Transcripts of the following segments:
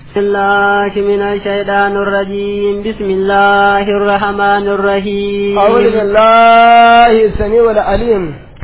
الله من الشيطان الرجيم بسم الله الرحمن الرحيم أعوذ بالله السميع العليم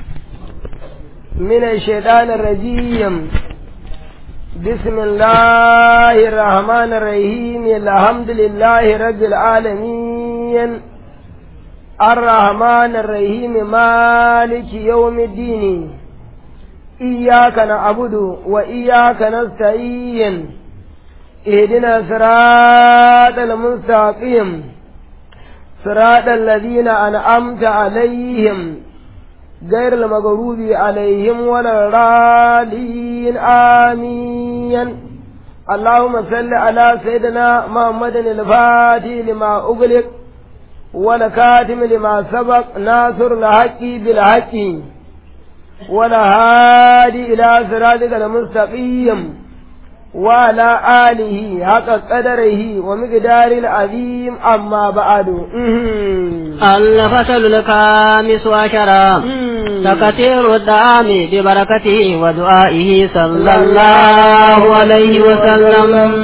من الشيطان الرجيم بسم الله الرحمن الرحيم الحمد لله رب العالمين الرحمن الرحيم مالك يوم الدين إياك نعبد وإياك نستعين اهدنا صراط المستقيم صراط الذين أنعمت عليهم غير المغضوب عليهم ولا الضالين آمين اللهم صل على سيدنا محمد الفاتح لما أغلق والكاتم لما سبق ناصر الحق بالحق ولا هادي إلى صراطك المستقيم وعلى آله حق قدره ومقدار العظيم أما بعد الفصل الخامس عشر تكثير الدعام ببركته ودعائه صلى الله عليه وسلم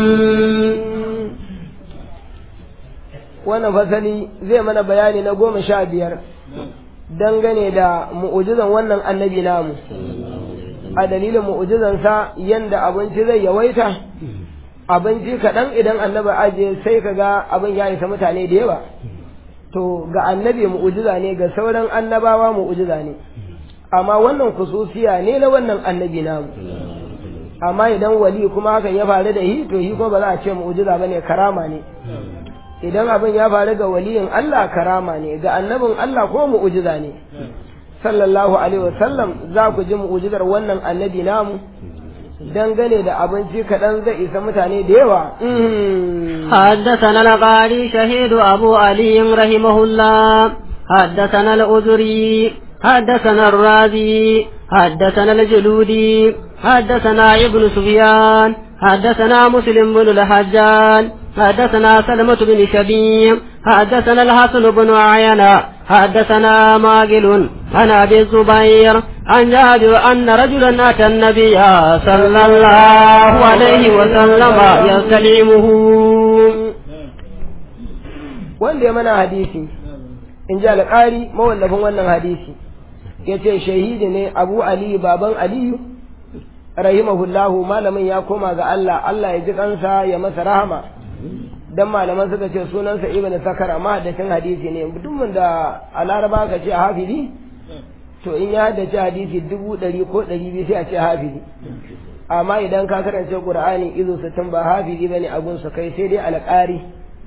wannan fasali zai mana bayani na goma sha biyar dangane da mu'ujizan wannan annabi namu a dalilin mu'ujizansa yanda abinci zai yawaita abinci kaɗan idan annabi ajiye sai ka ga abin ya isa mutane da yawa to ga annabi mu'ujiza ne ga sauran annabawa mu'ujiza ne amma wannan kususiya ne na wannan annabi namu amma idan wali kuma hakan ya faru da shi to shi kuma ba za a ce mu'ujiza bane karama ne idan abin ya faru ga waliyin Allah karama ne ga annabin Allah ko mu'ujiza ne sallallahu alaihi wasallam za ku ji mu'ujizar wannan annabi namu dangane da abinci kaɗan zai isa mutane da yawa. حدثنا القاري شهيد أبو علي رحمه الله حدثنا الأزري حدثنا الرازي حدثنا الجلودي حدثنا ابن سفيان حدثنا مسلم بن الحجاج حدثنا سلمة بن شبيب حدثنا الحسن بن عينة حدثنا ماقل عن ابي الزبير عن جابر ان رجلا اتى النبي صلى الله عليه وسلم يستلعمه wanda ya mana hadisi in ji alƙari mawallafin wannan hadisi ya ce shahidi ne abu aliyu baban aliyu rahimahullahu malamin ya koma ga Allah Allah ya ji kansa ya masa rahama dan malaman suka ce sunansa ibn sakar amma haddacin hadisi ne mutumin da a laraba ka ce hafizi to in ya haddace hadisi dubu ɗari ko ɗari biyu sai a ce hafizi amma idan ka karance qur'ani izo sittin ba hafizi bane abun su kai sai dai alƙari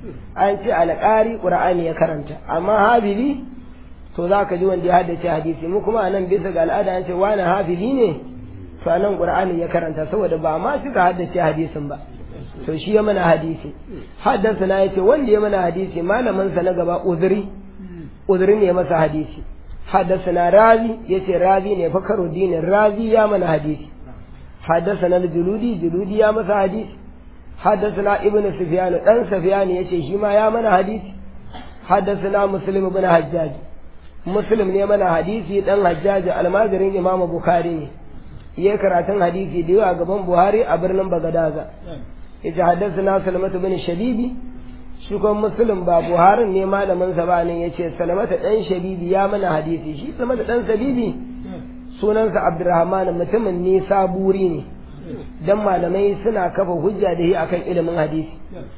an ce alƙari qur'ani ya karanta amma hafizi to za ka ji wanda ya haddace hadisi mu kuma anan bisa ga al'ada an ce wani hafizi ne to anan qur'ani ya karanta saboda ba ma suka haddace hadisin ba to shi ya mana hadisi haddasa na yace wanda ya mana hadisi malamin sa na gaba uzuri uzuri ne masa hadisi haddasa na razi yace razi ne fakaro dinin razi ya mana hadisi haddasa na juludi juludi ya masa hadisi haddasa na ibnu sufyan dan sufyan yace shi ma ya mana hadisi haddasa na muslim ibn hajjaj muslim ne mana hadisi dan hajjaj almajirin imam bukhari ne yayi karatun hadisi da yawa gaban buhari a birnin bagadaza yace haddathana salamatu bin shabibi shi kuma muslim ba buharin ne malamin sa ba ne yace salamatu dan shabibi ya mana hadisi shi salamatu dan shabibi sunansa abdurrahman mutumin ne saburi ne dan malamai suna kafa hujja da shi akan ilimin hadisi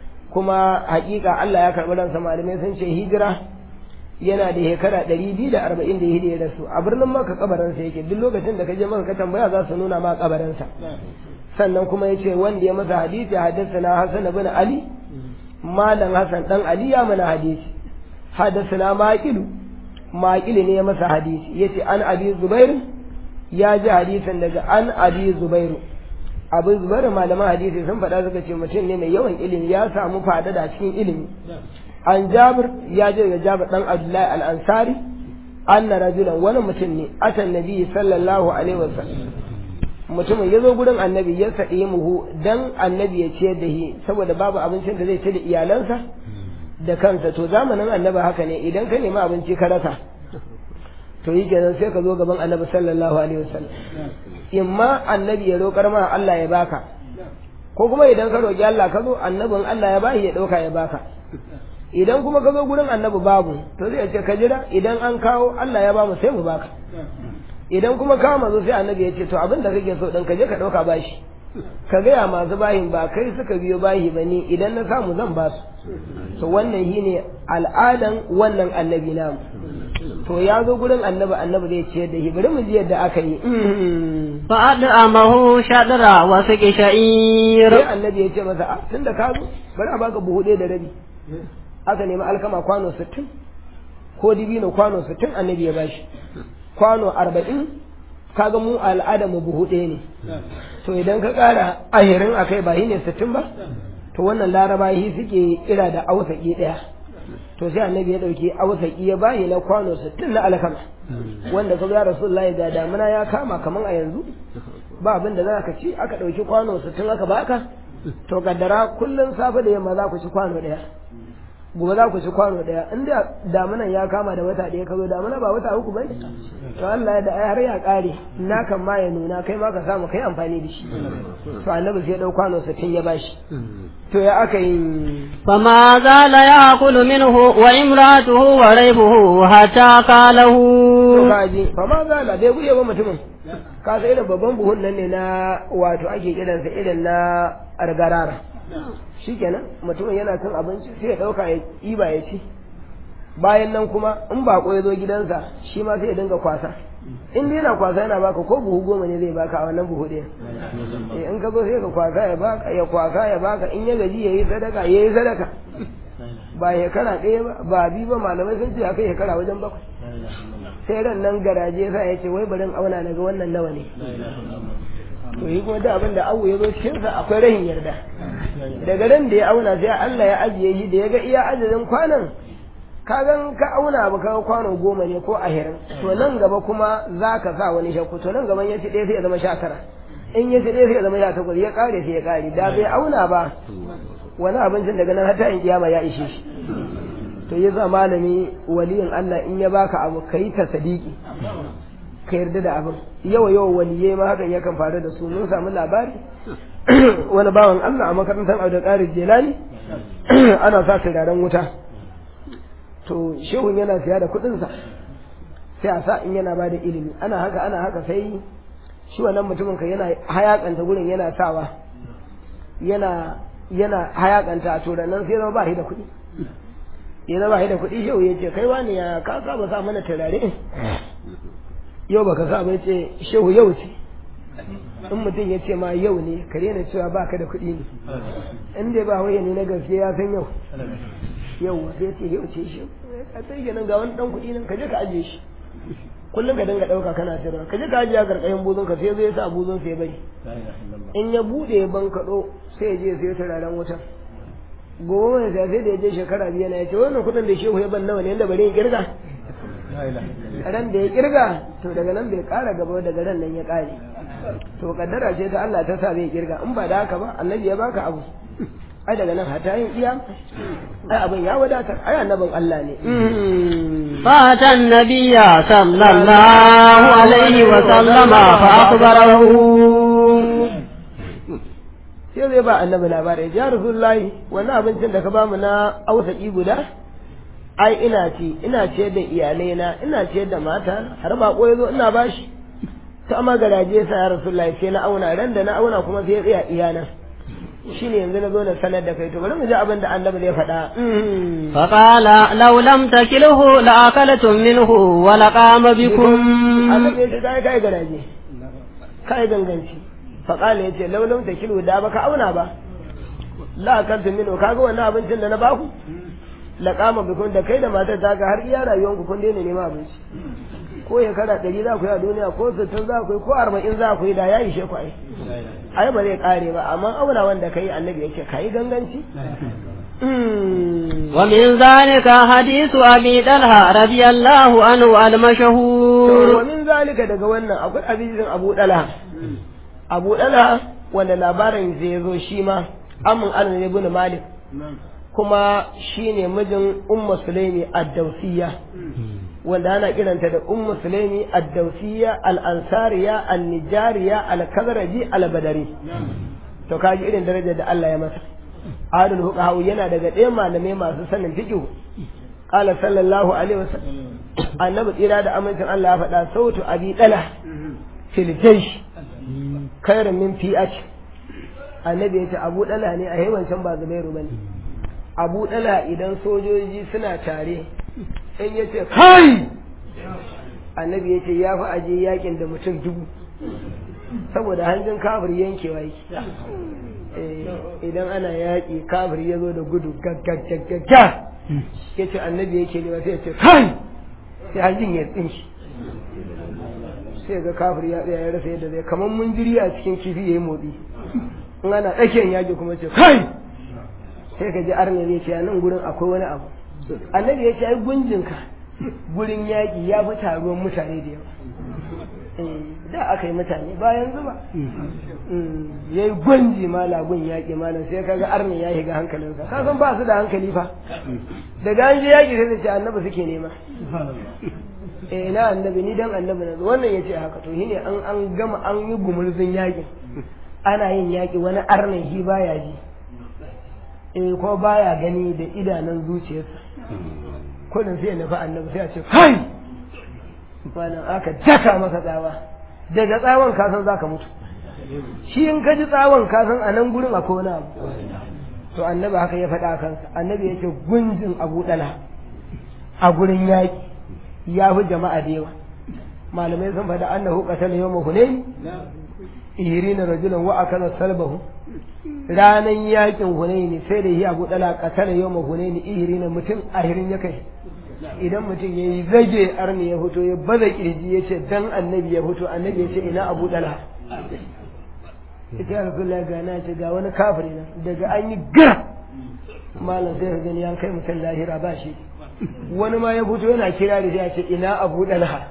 kuma hakika Allah ya karɓi ransa malamai sun ce hijira yana da shekara ɗari biyu da arba'in da ya rasu a birnin maka kabarinsa yake duk lokacin da ka je maka ka tambaya za su nuna ma kabarinsa sannan kuma ya ce wanda ya masa hadisi haddasa Hassan bin Ali malam Hassan dan Ali ya mana hadisi haddasa na maƙilu maƙilu ne ya masa hadisi ya ce an abi zubairu ya ji hadisin daga an abi zubairu abu zubairu malaman hadisi sun faɗa suka ce mutum ne mai yawan ilimi ya samu fadada cikin ilimi an jabir ya ji daga jabir dan abdullahi al-ansari anna rajulan wani mutum ne atan nabi sallallahu alaihi wasallam mutumin ya zo gurin annabi ya saɗe muhu dan annabi ya ciyar da shi saboda babu abincin da zai ci da iyalansa da kansa to zamanin annabi haka ne idan ka nemi abinci ka rasa to yi kenan sai ka zo gaban annabi sallallahu alaihi wasallam in ma annabi ya roƙar ma Allah ya baka ko kuma idan ka roƙi Allah ka zo annabin Allah ya bashi ya ɗauka ya baka idan kuma ka zo gurin annabi babu to zai ce ka jira idan an kawo Allah ya bamu sai mu baka idan kuma kawo mazo sai annabi ya ce to abin da kake so ɗin ka je ka ɗauka bashi ka gaya masu bahin ba kai suka biyo bahi ba ni idan na samu zan ba su to wannan shine al'adan wannan annabi namu to ya zo gurin annabi annabi zai ciyar da shi bari mu ji yadda aka yi فأدعمه شطر وسق شعير sai annabi ya ce masa a tunda ka zo bari a baka buhu ɗaya da rabi aka nemi alkama kwano sittin ko dibino kwano sittin annabi ya bashi kwano arba'in kaga mu al'ada mu buhu ɗaya ne to idan ka ƙara ahirin a kai ba shi ne sittin ba to wannan laraba shi suke kira da ausaki ɗaya to sai annabi ya ɗauki ausaki ya bayi na kwano sittin na alkama wanda ka ga rasulullahi ga damuna ya kama kaman a yanzu ba abin da za ka ci aka ɗauki kwano sittin aka baka to kaddara kullum safe da yamma za ku ci kwano ɗaya gobe za ku ci kwano ɗaya in da damunan ya kama da wata ɗaya ka zo damuna ba wata uku bai to Allah da ai har ya ƙare na kan ma ya nuna kai ma ka samu kai amfani da shi to annabi sai ɗau kwano sittin ya bashi to ya aka yi فما زال يأكل منه وامرأته وريبه حتى قاله to kaji fa ma zala bai guye ba mutumin ka sai irin babban buhun nan ne na wato ake kiransa irin na argarara shikenan mutumin yana cin abinci sai ya dauka ya ɗiba ya ci bayan nan kuma in bako ya zo gidansa shi ma sai ya dinga kwasa in dai yana kwasa yana baka ko buhu goma ne zai baka a wannan buhu ɗaya eh in ka zo sai ka kwasa ya baka ya kwasa ya baka in ya gaji yayi sadaka yayi sadaka ba shekara ɗaya ba ba bi ba malamai sun ce akai shekara wajen bakwai sai ran nan garaje sa ya ce wai barin auna daga wannan nawa ne to yi kuma da abin da awu ya zo cikin sa akwai rahin yarda daga ran da ya auna sai Allah ya ajiye shi da ya ga iya adadin kwanan ka gan ka auna ba ka kwano goma ne ko ahirin to nan gaba kuma za ka sa wani shakku to nan gaban ya ci ɗaya sai ya zama sha tara in ya ci ɗaya sai ya zama sha takwas ya ƙare sai ya ƙare da bai auna ba wani abincin daga nan hata in kiyama ya ishe shi to ya za malami waliyin Allah in ya baka abu ka yi ta sadiki ka yarda da abin yawa yawa waliyai ma hakan yakan faru da su mun samu labari wani bawan Allah a makarantar Abdul Qadir Jelani ana sa turaren wuta to shehun yana siya da kuɗinsa sai a sa in yana ba da ilimi ana haka ana haka sai shi wannan mutumin ka yana hayakanta gurin yana sawa yana yana hayakanta a turan nan sai zama ba shi da kuɗi ya zama shi da kuɗi shehu ya ce kai wani ya ka saba sa mana turare yau baka sa bai ce shehu yau ce in mutum ya ce ma yau ne ka daina cewa ba ka da kuɗi ne in dai ba waye ne na gaske ya san yau yau sai ce yau ce shi a sai nan ga wani dan kuɗi nan ka je ka ajiye shi kullum ka dinga ɗauka kana sayarwa ka je ka ajiye a karkashin buzun ka sai zai sa buzun sai bari in ya buɗe ban kaɗo sai ya je sai turaren wutar gobe mai sai da ya je shekara biyu na ya ce wannan kuɗin da shehu ya ban nawa ne yadda bari ya kirga ran da ya kirga to daga nan bai ƙara gaba daga ran nan ya ƙare to kaddara ce ta Allah ta sa bai kirga in ba da haka ba annabi ya baka abu ai daga nan hata yin iya ai abin ya wadatar ai annabin Allah ne فأتى النبي صلى الله عليه وسلم فأخبره sai zai ba annabi labarai ya rasulullahi wannan abincin da ka bamu na ausaki guda ai ina ci ina ciyar da iyalai na ina ciyar da mata har ba ko yazo ina bashi ta amma garaje sa ya rasulullahi sai na auna ran da na auna kuma sai ya tsaya iyana shine yanzu na zo na sanar da kai to bari mu ji abin da annabi zai faɗa فقال لو لم تكله لأكلتم منه ولقام بكم annabi ya ce kai kai garaje kai ganganci faƙala ya ce laulam ta kilo da baka auna ba la kanta mino kaga wannan abincin da na baku la kama bikun da kai da matar ta ga har iya rayuwar ku kun daina nema abinci ko ya kara ɗari za ku yi a duniya ko sittin za ku yi ko arba'in za ku yi da ya ishe ku ai ai ba zai kare ba amma auna wanda kai annabi yake kai ganganci ومن ذلك حديث أبي طلحة رضي الله عنه المشهور ومن ذلك daga wannan akwai hadisin Abu Dalha Abu Dalha wanda labarin zai zo shi ma amin Anas ibn Malik kuma shine mijin Ummu Sulaimi ad-Dawsiyya wanda ana kiranta da Ummu Sulaimi ad-Dawsiyya al-Ansariya an-Nijariya al-Khazraji al-Badari to kaji irin darajar da Allah ya masa adul fuqaha yana daga ɗaya malamai masu sanin fiqh qala sallallahu alaihi wasallam annabi tsira da amincin Allah ya faɗa sautu abi dala fil jaysh khairun min fi'at annabi ya ce abu dala ne a yawancin ba zubairu bane abu dala idan sojoji suna tare in ya ce kai annabi ya ce ya fi aje yakin da mutum dubu saboda hanjin kafir yankewa yake idan ana yaƙi kafir ya zo da gudu gaggagaggaga ya ce annabi yake ne sai ya ce kai sai hanjin ya tsinshi sai ga kafir ya tsaya ya rasa yadda zai kamar mun jiri a cikin kifi ya yi motsi in ana tsakiyar yaƙi kuma ce kai sai ka ji arna zai ce a nan gurin akwai wani abu annabi ya ce ai gunjinka gurin yaƙi ya fi taruwan mutane da yawa da aka yi mutane bayan zuba ya yi gwanji malagun yaƙi malam sai kaga arni ya shiga hankalinsa ka san ba su da hankali fa daga an je yaƙi sai da ce annabi suke nema eh na annabi ni dan annabi na wannan ya ce haka to shine an an gama an yi gumurzun yaƙin ana yin yaƙi wani arnin shi baya ji eh ko baya gani da idanun zuciyarsa kullum sai ya nufi annabi sai a ce kai malam aka daka masa tsawa daga tsawon kasan za ka mutu shi in ka ji tsawon kasan a nan gurin akwai wani abu to annabi haka ya faɗa kansa annabi yake gunjin abu ɗala a gurin yaƙi ya fi jama'a da yawa malamai sun faɗa annahu qatala yawma hunayn ihirina rajulan wa akala salbahu ranan yakin hunayn sai da yi abu ɗala qatala yawma hunayn ihirina mutum ahirin ya kai idan mutum ya yi zage arni ya fito ya baza kirji ya ce dan annabi ya fito annabi ya ce ina abu dala ita ya rasulullah ga na ce ga wani kafiri nan daga an yi gara malam sai ka gani an kai mutum lahira ba shi wani ma ya fito yana kira da ya ce ina abu dala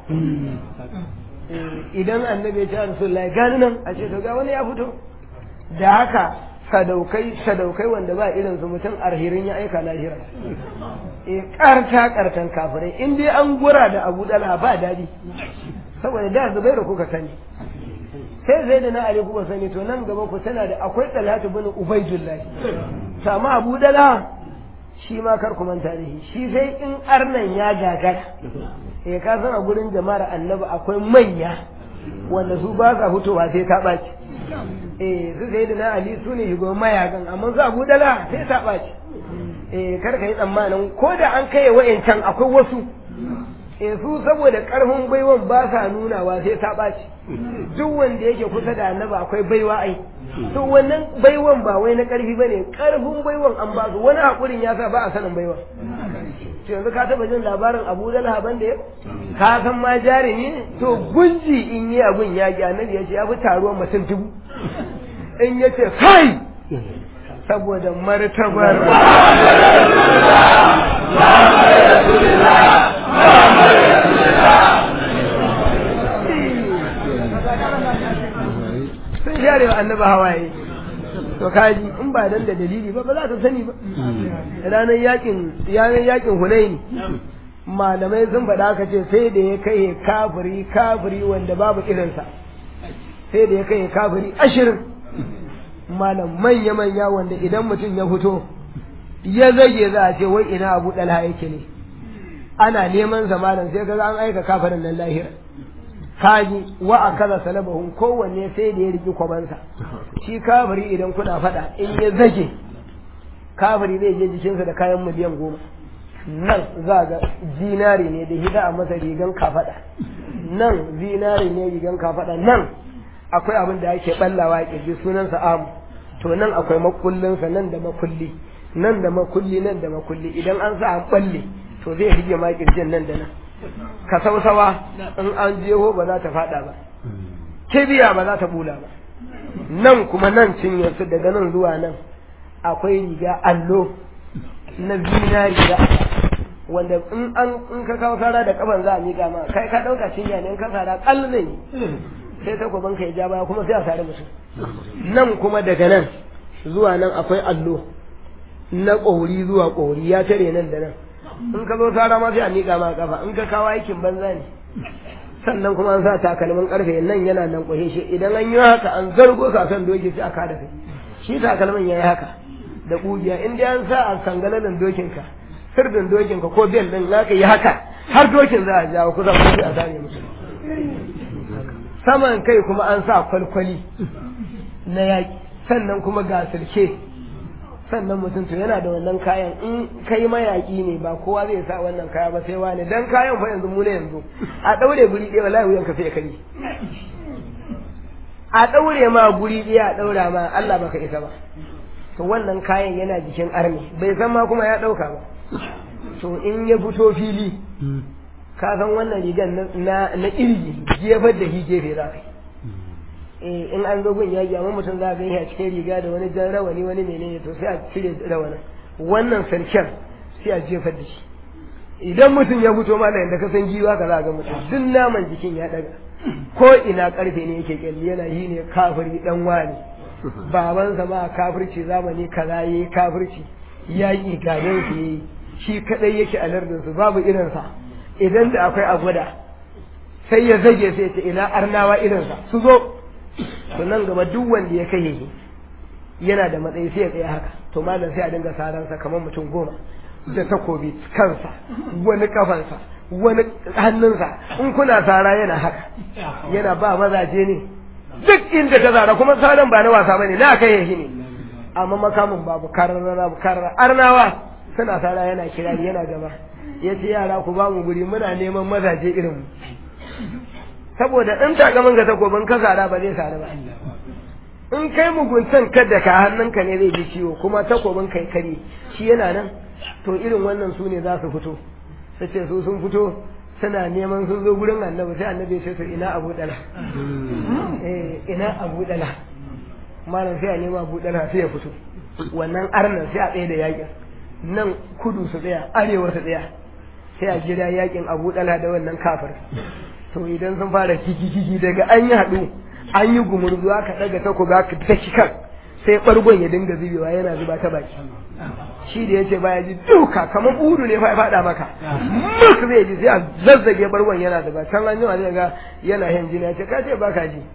idan annabi ya ce ya rasulullah gani nan a ce to ga wani ya fito da haka sadaukai sadaukai wanda ba irin su mutum arhirin ya aika lahira e karta kartan kafirai in dai an gura da abu dala ba dadi saboda da zubairu kuka sani sai zai da na ali kuka sani to nan gaba ku tana da akwai talatu bin ubaidullah sama abu dala shi ma kar ku manta da shi shi sai in arnan ya gagara eh ka san a gurin jama'ar annabi akwai manya wanda su ba sa fitowa sai ta ɓaci eh su sai da na ali su ne shugaban mayakan amma su abu dala sai ta ɓaci eh kar ka yi tsammanin ko da an kai wa'ancan akwai wasu eh su saboda karfin baiwan ba sa nunawa sai ta ɓaci duk wanda yake kusa da annaba akwai baiwa ai to wannan baiwan ba wai na karfi bane karfin baiwan an ba su wani hakurin ya sa ba a sanin baiwan to yanzu ka taba jin labarin Abu Dalha ban da ka san ma jarumi to gunji in yi abun ya gi annabi ya ce ya fi taruwan mutum dubu in ya ce kai saboda martabar sun share wa annaba hawaye to kaji in ba dan da dalili ba ba za ta sani ba ranar yakin ranar yakin hunaini malamai sun faɗa aka ce sai da ya kai kafiri kafiri wanda babu irinsa sai da ya kai kafiri ashirin malam manya manya wanda idan mutum ya fito ya zage za a ce wai ina abu ɗalha yake ne ana neman sa malam sai ga an aika kafirin nan lahira kaji wa a kaza salabahun kowanne sai da ya riki kwabansa shi kafiri idan kuna faɗa in ya zage kafiri zai je jikinsa da kayan miliyan goma nan za ga zinari ne da hida a masa rigan kafaɗa nan zinari ne rigan kafaɗa nan akwai abin da ake ballawa a kirji sunansa amu to nan akwai makullinsa nan da makulli nan da makulli nan da makulli idan an sa an balle to zai rige ma kirjin nan da nan ka sausawa in an jeho ba za ta fada ba kibiya ba za ta bula ba nan kuma nan cinyarsu daga nan zuwa nan akwai riga allo na zinari da wanda in an in ka kawo sara da kafan za a miƙa ma kai ka ɗauka cinya ne in ka sara ƙal zai sai takwaban ka ya ja baya kuma sai a sare mutum nan kuma daga nan zuwa nan akwai allo na ƙori zuwa ƙori ya tare nan da nan in ka zo sara ma sai a miƙa ma kafa in ka kawo aikin banza ne sannan kuma an sa takalmin karfe nan yana nan kwahe shi idan an yi haka an zargo ka kan doki sai aka da kai shi takalmin yayi haka da kugiya in dai an sa a sangalalin dokinka sirdin dokinka ko bel din zaka yi haka har dokin za a jawo kusa ko a zane musu saman kai kuma an sa kwalkwali na yaƙi sannan kuma ga sirke sannan mutum to yana da wannan kayan in kai mayaƙi ne ba kowa zai sa wannan kaya ba sai wani dan kayan fa yanzu mu ne yanzu a daure guri ɗaya wallahi wuyan ka sai kai a daure ma guri ɗaya a daura ma Allah baka isa ba to wannan kayan yana jikin arni bai san ma kuma ya ɗauka ba to in ya fito fili ka san wannan rigan na na irgi jefar da shi gefe za ka eh in an zo gun yaƙi amma mutum za ka yi a cikin riga da wani jan rawani wani menene to sai a cire rawanin wannan sarken sai a jefar da shi idan mutum ya fito ma da ka san giwa ka za ga mutum duk naman jikin ya daga ko ina karfe ne yake kyalli yana yi ne kafiri dan wani babansa ma kafirci zamani kaza yayi kafirci yaƙi ganin su yayi shi kadai yake a lardinsu babu irinsa idan da akwai a gwada sai ya zage sai ce ina arnawa irinsa su zo to nan gaba duk wanda ya kai yana da matsayi sai ya tsaya haka to malam sai a dinga saransa kamar mutum goma da takobi kansa wani kafansa wani hannunsa in kuna sara yana haka yana ba mazaje ne duk inda ka zara kuma saran ba na wasa bane na kai shi ne amma makamin babu kararra kararra arnawa suna sara yana kirari yana gaba ya ce yara ku ba mu guri muna neman mazaje irin mu saboda in takamin ga takobin ka sara ba zai sara ba in kai muguntan kada ka hannunka ne zai ji ciwo kuma takobin kai kare shi yana nan to irin wannan su ne za su fito su ce su sun fito suna neman sun zo gurin annabi sai annabi ya ce to ina abu dala eh ina abu dala malam sai a nema abu dala sai ya fito wannan arnan sai a tsaye da yakin nan kudu su tsaya arewa su tsaya sai a jira yakin abu dala da wannan kafir to idan sun fara kiki daga an yi haɗu an yi gumurzu aka ɗaga tako ga ka daki kan sai ɓargon ya dinga zubewa yana zuba ta baki shi da ya ce baya ji duka kamar budu ne fa ya faɗa maka muk zai ji sai a zazzage ɓargon yana zuba can an jima zai ga yana hin jini ya ce ka ce baka ji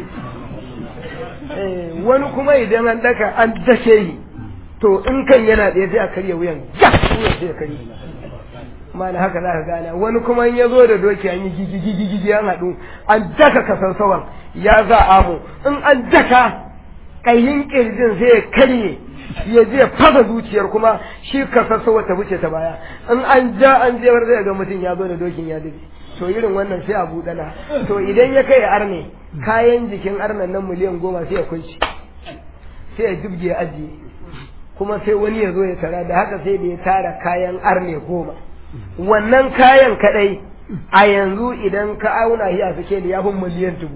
wani kuma idan an daka an dake yi to in kan yana tsaye sai a karya wuyan ya wuyan sai ya karye mana haka za ka gane wani kuma in ya zo da doki an yi gigi an haɗu an daka kasarsawan ya za amu in an daka ƙayin ƙirjin sai ya karye ya je fasa zuciyar kuma shi kasarsawa ta wuce ta baya in an ja an jewar zai ga mutum ya zo da dokin ya dube to irin wannan sai a buɗana to idan ya kai arne kayan jikin arnan nan miliyan goma sai ya kunshi sai ya jibge ya ajiye kuma sai wani ya zo ya tara da haka sai da ya tara kayan arne goma wannan kayan kadai a yanzu idan ka auna shi a suke da yafin miliyan dubu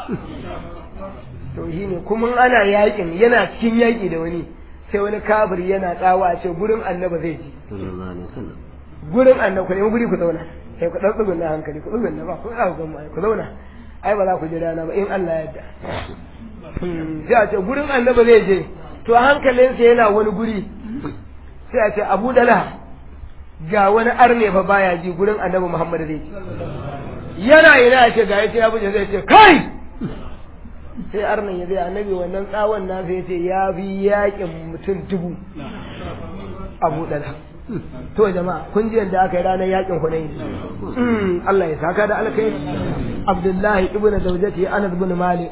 to shi ne kuma ana yakin yana cikin yaki da wani sai wani kabir yana tsawa a ce gurin annaba zai ji gurin annaba ku nemi guri ku zauna sai ku ɗan na hankali ku tsugunna ba ku ɗaga gama ku zauna ai ba za ku ji rana ba in Allah ya yarda sai a ce gurin annaba zai je to hankalinsa yana wani guri sai a ce abu dala ga wani arne fa baya ji gurin annabi Muhammad zai ji yana ina ya ce ga yace ya buje zai ce kai sai arnan ya zai annabi wannan tsawon na sai ce ya bi yakin mutum dubu abu dala to jama'a kun ji yadda aka yi ranar yakin hunayn Allah ya saka da alkai Abdullahi ibn Zawjati Anas ibn Malik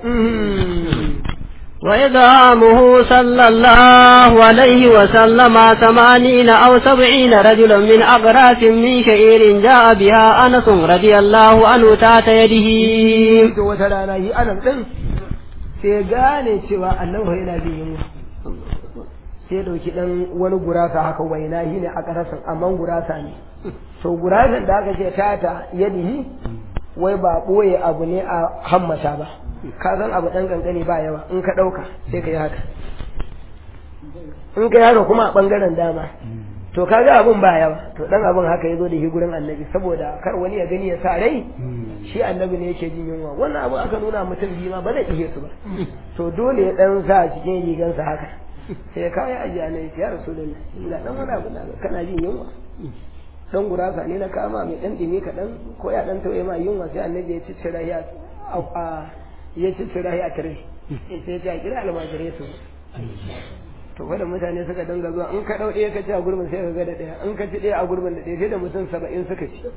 وإدعامه صلى الله عليه وسلم ثمانين أو سبعين رجلا من أغراس من شعير جاء بها أنس رضي الله عنه تحت يده وترانا هي أنس ɗin sai gane cewa annabi yana bin yunwa sai dauki dan wani gurasa haka waina shi ne a karasan amma gurasa ne to gurasan da aka ce tata yadihi wai ba boye abu ne a hammata ba ka san abu ɗan ƙanƙani ba yawa in ka ɗauka sai ka yi haka in ka yi haka kuma a ɓangaren dama to ka ga abin ba yawa to ɗan abin haka ya zo da shi gurin annabi saboda kar wani ya gani ya sa rai shi annabi ne yake jin yunwa wannan abu aka nuna mutum biyu ma ba zai ihe su ba to dole ya ɗan sa cikin rigansa haka sai ya kawo ya ajiye annabi ya rasu da ni ina ɗan wani abu kana jin yunwa dan gurasa ne na kama mai ɗan ɗimi kaɗan ko ya ɗan tauye ma yunwa sai annabi ya ciccira ya ya ci tsira ya tare sai ta kira almajirai su to kada mutane suka dinga zuwa in ka dau ɗaya ka ci a gurbin sai ka ga da ɗaya in ka ci ɗaya a gurbin da ɗaya sai da mutum saba'in suka ci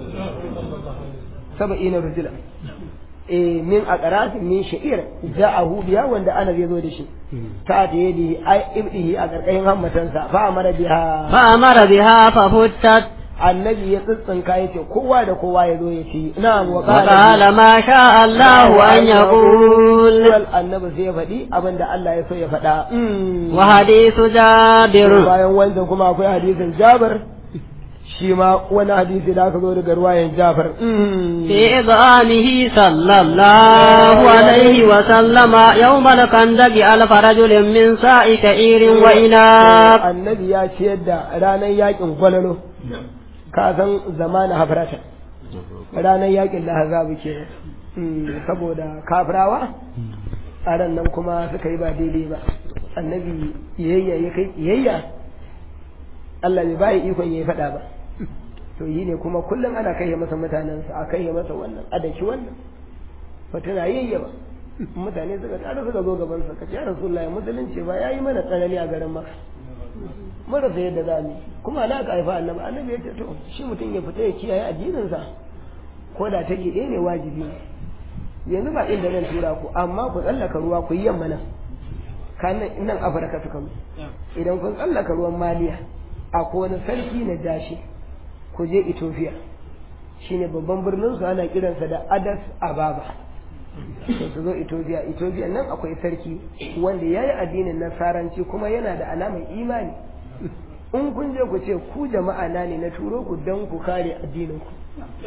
saba'in na rujula eh min a ƙarasin min sha'ir ja'ahu biya wanda ana zai zo da shi ta ta yadi ai ibdihi a ƙarƙashin hammatansa fa amara biha فأمر بها ففتت annabi ya tsitsinka ya ce kowa da kowa ya zo ya ci na'am wa وقال ما شاء الله أن يقول annabi sai ya faɗi abin da Allah ya so ya faɗa Mm. وحديث جابر bayan wancan kuma akwai hadisin Jabir shi ma wani hadisi da aka zo daga ruwayan Jabir Mm. في إضعامه صلى الله عليه وسلم يوم الخندق ألف رجل من ساء كئير وإناب annabi ya ciyar da ranar yakin gwalalo ka san zamanin hafrata ranar yakin da hazabu ke saboda kafirawa a ran nan kuma suka yi ba daidai ba annabi iyayya ya kai iyayya Allah bai bayi ikon ya yi faɗa ba to yi ne kuma kullum ana kai masa mutanensa a kai masa wannan a daki wannan ba tana yayya ba mutane suka tsara suka zo gaban sa kace ya rasulullahi musulunci ba yayi mana tsanani a garin maka marasa yadda za mu yi. kuma na ka haifa annabi annabi ya ce to shi mutum ya fita ya kiyaye addininsa ko da ta gide ne wajibi ne yanzu ba inda zan tura ku amma ku tsallaka ruwa ku yi yamma nan kanan nan afirka suka mu idan kun tsallaka ruwan maliya akwai wani sarki na jashi ku je ethiopia shine babban birnin su ana kiransa da adas ababa to su zo ethiopia ethiopia nan akwai sarki wanda ya yi addinin nasaranci kuma yana da alamar imani in kun je ku ce ku jama'a na ne na turo ku don ku kare addinin ku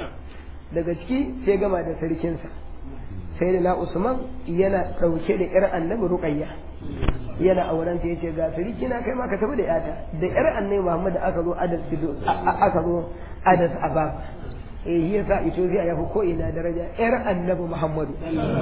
daga ciki sai gama da sarkinsa sai da na usman yana ɗauke da yar annabi ruqayya yana auren ta yace ga sarki na kai ma ka tafi da yata da yar annabi muhammad aka zo adas sido aka zo adas abab eh shi yasa Ethiopia ya fi ko ina daraja yar annabi muhammadu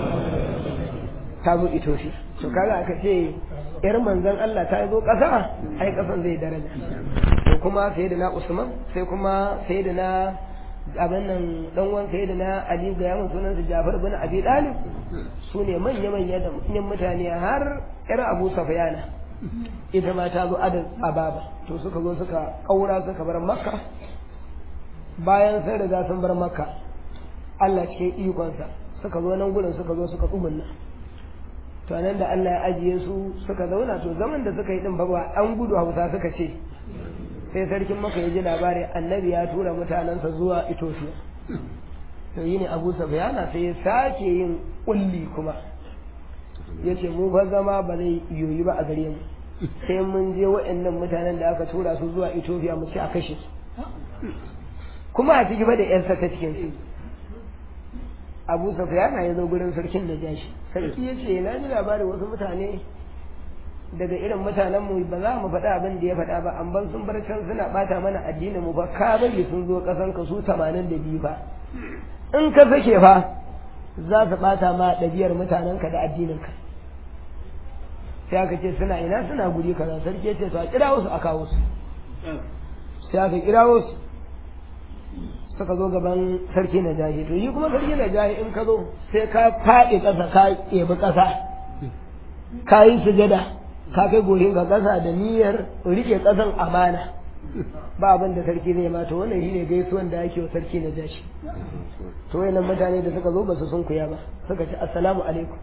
ta zo Ethiopia to kaga aka ce yar manzon Allah ta zo ƙasa ai ƙasan zai daraja to kuma sai da na usman sai kuma sai da na abin nan dan wan sai da na Ali ga yamin sunan su Jafar bin Abi Talib su ne manya manya da manyan mutane har yar Abu Sufyana ita ma ta zo adad ababa to suka zo suka kaura suka bar Makka bayan sai riga sun bar Makka Allah cikin ikonsa suka zo nan gurin suka zo suka tsumunna to nan da Allah ya ajiye su suka zauna to zaman da suka yi din ba ba an gudu Hausa suka ce sai sarkin maka ya ji labari annabi ya tura mutanensa zuwa Ethiopia to yi ne Abu Sufyana sai ya sake yin kulli kuma ya ce mu fa zama ba zai yoyi ba a gare mu sai mun je waɗannan mutanen da aka tura su zuwa Ethiopia mu ci a kashe su kuma a ciki ba da yarsa ta cikin su Abu Sufyana ya zo gurin sarkin da jashi sarki ya ce na ji labarin wasu mutane daga irin mutanen mu ba za mu faɗa abin da ya faɗa ba an ban sun bar can suna ɓata mana addinin mu ba ka bari sun zo ƙasan ka su tamanin da biyu fa in ka sake fa za su ɓata ma ɗabi'ar mutanenka da addininka sai aka ce suna ina suna guri kaza sarki ya ce to a kira wasu a kawo su sai aka kira wasu suka zo gaban sarki na jahi to yi kuma sarki na jahi in ka zo sai ka faɗi ƙasa ka ɗebi ƙasa ka yi sujada ka kai gorin ga ƙasa da niyyar rike ƙasan amana ba abin da sarki zai mata wannan shine gaisuwan da ake wa sarki na jashi to wayannan mutane da suka zo ba su sun kuya ba suka ce assalamu alaikum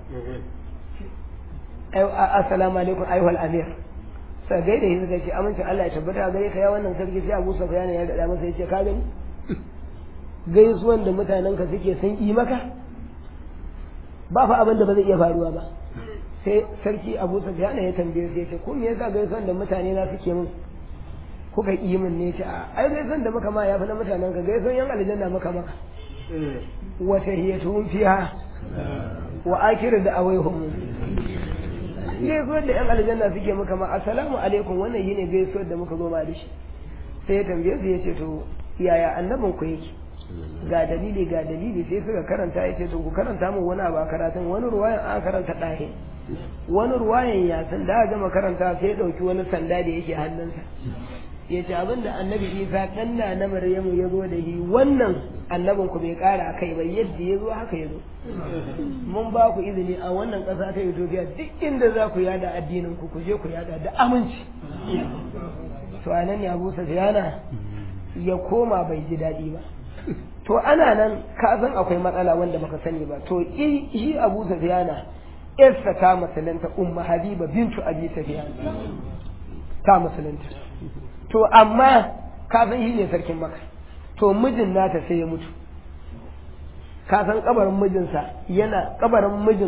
assalamu alaikum ayyuhal amir sai gaida shi suka ce amincin Allah ya tabbata gare ka ya wannan sarki sai Abu Sufyan ya gada masa yace ka gani gaisuwan da mutanen ka suke sun yi maka ba fa abin da ba zai iya faruwa ba sai sarki abu sufyan ya tambaye su yace ko me yasa gaisuwan da mutane na suke min kuka yi min ne ce a ai gaisuwan da muka ma ya fi na mutanen ka gaisuwan yan aljanna muka maka wa tahiyatuhum fiha wa akiru da awaihum gaisuwan da yan aljanna suke muka ma assalamu alaikum wannan yine gaisuwar da muka zo ma da shi sai ya tambaye su yace to yaya annabin ku yake ga dalili ga dalili sai suka karanta ya ce to ku karanta min wani abu a karatun wani ruwayan an karanta ɗahe wani ruwayan ya san da gama karanta sai ya ɗauki wani sanda da yake hannunsa ya ce abinda annabi isa ɗan na na maryamu ya zo da shi wannan annabin ku bai ƙara kai ba yadda ya zo haka ya zo mun ba ku izini a wannan ƙasa ta ethiopia duk inda za ku yada addinin ku ku je ku yada da aminci to a nan ne abu safiyana ya koma bai ji daɗi ba to ana nan ka san akwai matsala wanda baka sani ba to shi abu safiyana yarsa ta musulunta umma habiba bintu abi safiyana ta musulunta to amma ka san shi ne sarkin maka to mijin nata sai ya mutu ka san kabarin mijinsa yana kabarin mijin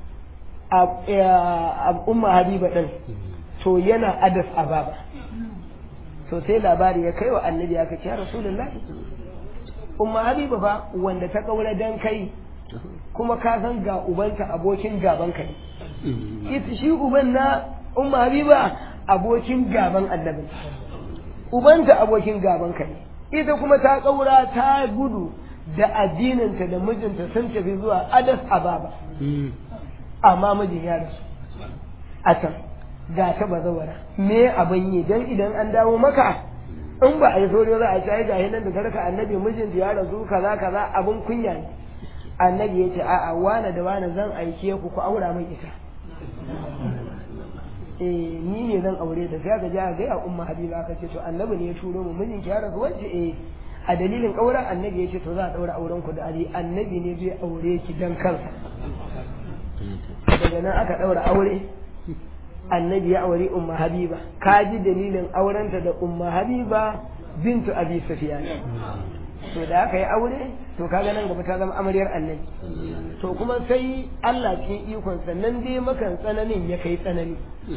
a umma habiba din to yana adas ababa to sai labari ya kai wa annabi ya kace ya rasulullahi umma habiba fa wanda ta kaura dan kai kuma ka san ga ubanta abokin gaban ka ne ita shi uban na umma habiba abokin gaban annabi ubanta abokin gaban ka ne ita kuma ta kaura ta gudu da addininta da mijinta sun tafi zuwa adas ababa amma mijin ya rasu a can ga ta bazawara me abin yi dan idan an dawo maka in ba a yi sauri za a ci ga nan da karka annabi mijinta ya rasu kaza kaza abin kunya ne annabi ya ce a'a wane da wane zan aike ku ku aura min ita eh ni ne zan aure da sai ga ja ga ya umma habiba aka ce to annabi ne ya turo mu mijinki ya rasu wacce eh a dalilin auren annabi ya ce to za a daura auren ku da ali annabi ne zai aure ki dan kansa daga nan aka daura aure annabi ya aure umma habiba ka ji dalilin aurenta da umma habiba bintu abi sufyan to da aka yi aure to kaga nan gaba ta zama amaryar annabi to kuma sai Allah cikin ikon nan dai makan tsananin ya kai tsanani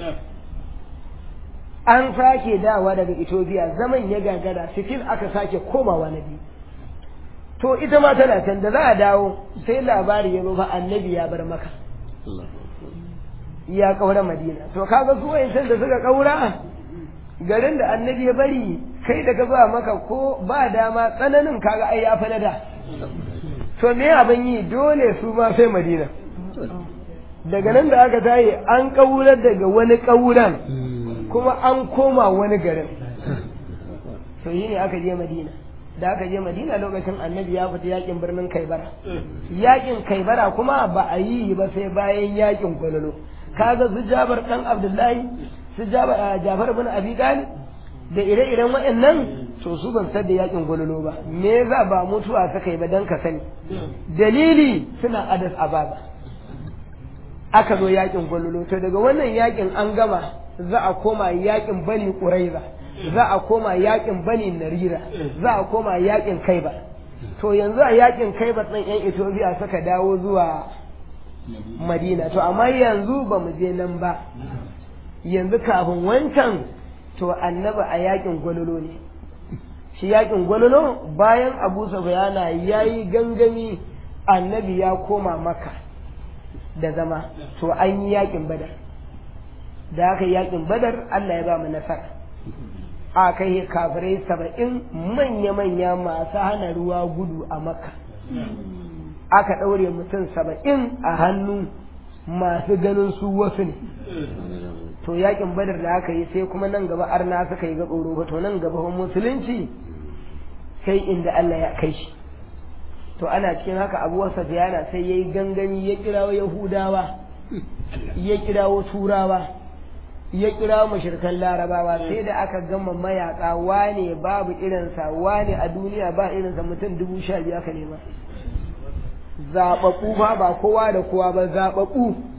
an sake dawa daga Ethiopia zaman ya gagara sitil aka sake komawa na biyu to ita ma tana can da za a dawo sai labari ya zo fa annabi ya bar maka ya kaura madina to kaga su wayancan da suka kaura garin da annabi ya bari kai da ka ba maka ko ba dama tsananin kaga ai ya fa da to me abin yi dole su ma sai madina daga nan da aka tayi an kaura daga wani kauran kuma an koma wani garin to yi ne aka je madina da aka je madina lokacin annabi ya fita yakin birnin kaibara yakin kaibara kuma ba a yi ba sai bayan yakin gwalolo kaga su jabar dan abdullahi su jafar bin abi talib da ire-iren waɗannan to su ban da yakin gwalolo ba me za ba mutuwa suka yi ba dan ka sani dalili suna adas ababa aka zo yakin gwalolo to daga wannan yakin an gama za a koma yakin bani quraiza za a koma yakin bani narira za a koma yakin kaiba to yanzu a yakin kaiba ɗin yan ethiopia suka dawo zuwa madina to amma yanzu ba mu je nan ba yanzu kafin wancan to annabi a yakin gwalolo ne shi yakin gwalolo bayan abu sufyana ya yi gangami annabi ya koma maka da zama to an yi yakin badar da aka yi yakin badar allah ya ba mu nasara a kai kafirai saba'in manya-manya masu hana ruwa gudu a makka aka ɗaure mutum saba'in a hannu masu ganin su wasu ne to yakin badar da aka yi sai kuma nan gaba arna suka yi ga tsoro to nan gaba musulunci sai inda Allah ya kai shi to ana cikin haka abu wasa biyana sai ya yi gangami ya kirawo yahudawa ya kirawo turawa ya kirawo mashirkan larabawa sai da aka gama mayaka wane babu irinsa wane a duniya ba irinsa mutum dubu sha biyu aka nema zaɓaɓɓu fa ba kowa da kowa ba zaɓaɓɓu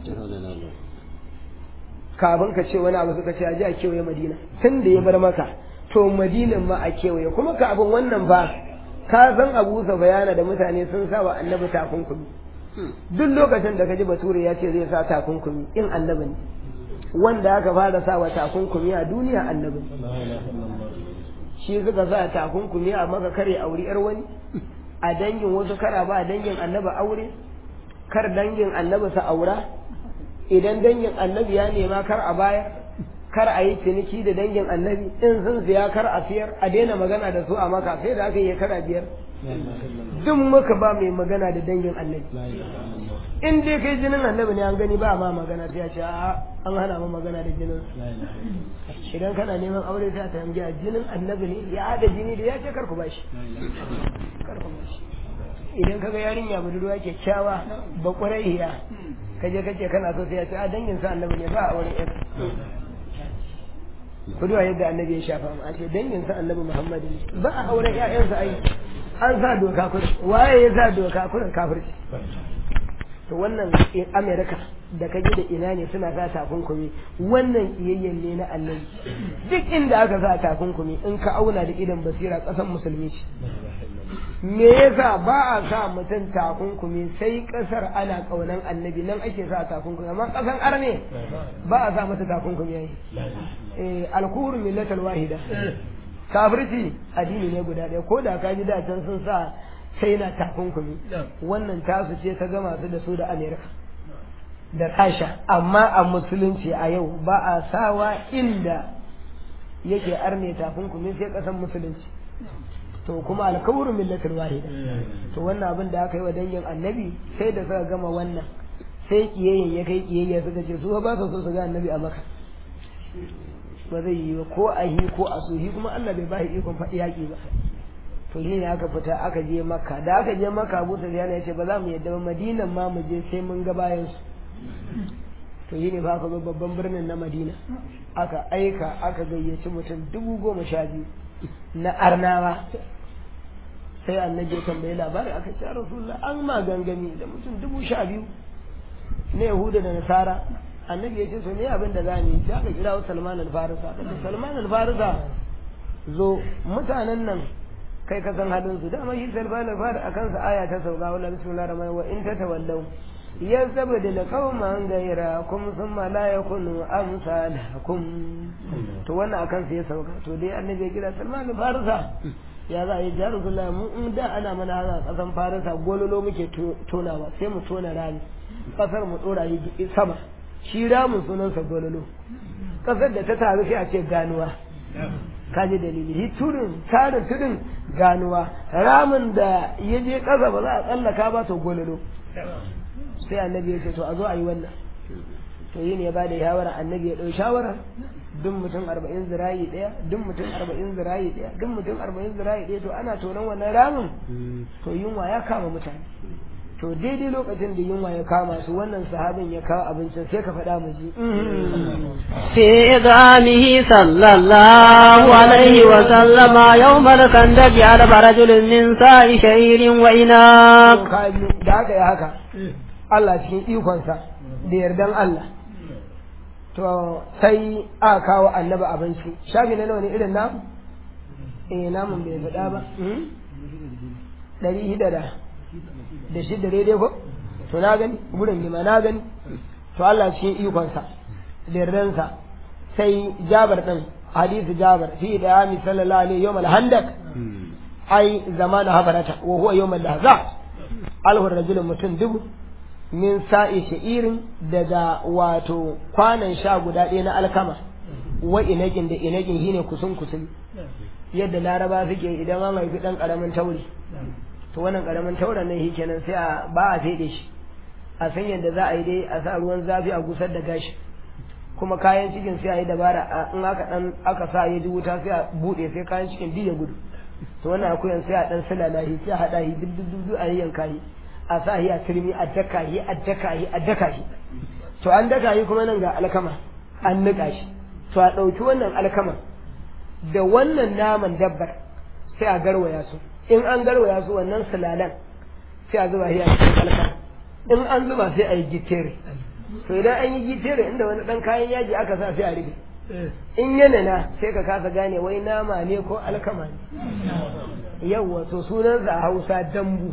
kafin ka ce wani abu suka ce a ji a kewaye madina tun da ya bar maka to madinan ma a kewaye kuma kafin wannan ba ka san abu sa bayana da mutane sun sa wa annabi takunkumi duk lokacin da ka ji bature ya ce zai sa takunkumi in annabi ne wanda aka fara sa wa takunkumi a duniya annabi shi suka sa takunkumi a maka kare auri yar wani a dangin wasu kara ba dangin annabi aure kar dangin annabi sa aura idan dangin annabi ya nema kar a baya kar a yi ciniki da dangin annabi in sun siya kar a siyar a daina magana da su a maka sai da aka yi kara biyar duk muka ba mai magana da dangin annabi in dai kai jinin annabi ne an gani ba ma magana sai ya ce a an hana mu magana da jinin idan kana neman aure sai ta tambaya jinin annabi ne ya haɗa jini da ya ce kar ku bashi kar ku bashi idan kaga yarinya budurwa kyakkyawa ba ƙwararriya kaje kace kana so sai ya ce a dangin sa annabi ne ba a auren yar ku duba yadda annabi ya shafa mu a ce dangin sa annabi Muhammad ne ba a auren ƴaƴansa ai an sa doka kurin waye ya sa doka kurin kafirci to wannan Amerika da kaje da ina ne suna sa takunkumi wannan kiyayyen ne na annabi duk inda aka sa takunkumi in ka auna da idan basira ƙasar musulmi ce me yasa ba a sa mutum takunkumi sai kasar ana kaunan annabi nan ake sa takunkumi amma kasan arne ba a sa mata takunkumi yayi eh alkuhur millatal wahida kafirci addini ne guda ɗaya ko da ka ji da can sun sa sai na takunkumi wannan tasu ce ta gama su da su da amerika da rasha amma a musulunci a yau ba a sawa inda yake arne takunkumi sai kasan musulunci to kuma alkawuru millatul wahida to wannan abin da aka yi wa dangin annabi sai da suka gama wannan sai kiyayyen ya kai kiyayya suka ce su ba su so su ga annabi a maka ba zai yi ko a yi ko a suhi kuma Allah bai ba shi ikon faɗi yaƙi ba to shi ne aka fita aka je makka da aka je makka abu ta ya ce ba za mu yadda ba madinan ma mu je sai mun ga bayan su to shi ne ba aka zo babban birnin na madina aka aika aka gayyaci mutum dubu goma sha biyu na arnawa sai annabi ya tambayi labari aka ce rasulullah an ma gangami da mutum dubu sha biyu na yahuda da nasara annabi ya ce so ne abin da za mu yi sai aka kira salman al-farisa aka ce salman al-farisa zo mutanen nan kai ka san halin su dama shi salman al-farisa akan sa aya ta sauka wala bismillahir rahmanir wa in tatawallaw yazabdil qauman ghayrakum thumma la yakunu amsalakum to wannan akan sa ya sauka to dai annabi ya kira salman al-farisa ya za a yi jaru zulla mu in da ana mana hana kasan farisa gololo muke tonawa sai mu tona rami kasar mu dora yi sama shi ramin sunansa gololo kasar da ta taru sai a ce ganuwa kaji dalili shi tudun tarin tudun ganuwa ramin da ya je kasa ba za a tsallaka ba to gololo sai annabi ya ce to a zo a yi wannan to yi ne ya bada shawara annabi ya ɗau shawara duk mutum arba'in zirayi ɗaya duk mutum arba'in zirayi ɗaya duk mutum arba'in zirayi ɗaya to ana tonon wannan ramin to yunwa ya kama mutane to daidai lokacin da yunwa ya kama su wannan sahabin ya kawo abincin sai ka faɗa mu ji في إدعامه صلى الله عليه وسلم يوم الخندق على رجل من ساء شعير وإناق da haka ya haka Allah cikin ikonsa da yardan Allah to sai aka kawo annaba abinci shafi na nawa ne irin namu eh namun bai faɗa ba ɗari hida da da shida daidai ko to na gani gurin gima na gani to Allah cikin ikonsa da yardansa sai jabar ɗin hadisi jabar fi da yami sallallahu alaihi yawm al-handak ai zamana habarata wa huwa yawm al-lahza alhu rajulun mutum dubu min sa'i sha'irin daga wato kwanan sha guda ɗaya na alkama wa inagin da inagin shine kusun kusun yadda laraba suke idan an haifi ɗan ƙaramin tauri to wannan ƙaramin tauren nan shi kenan sai a ba a fede shi a san yadda za a yi dai a sa ruwan zafi a gusar da gashi kuma kayan cikin sai a yi dabara in aka dan aka sa ya ji wuta sai a buɗe sai kayan cikin duk ya gudu to wannan akuyan sai a dan sulala shi sai a haɗa shi duk duk duk a yanka shi a sa shi a turmi a daka shi a daka shi a daka shi to an daka shi kuma nan ga alkama an niƙa shi to a ɗauki wannan alkama da wannan naman dabbar sai a garwaya su in an garwaya su wannan sulalan sai a zuba shi a cikin alkama in an zuba sai a yi gitere to idan an yi gitere inda wani ɗan kayan yaji aka sa sai a rufe in yana na sai ka kasa gane wai nama ne ko alkama ne yawwa to sunansa a hausa dambu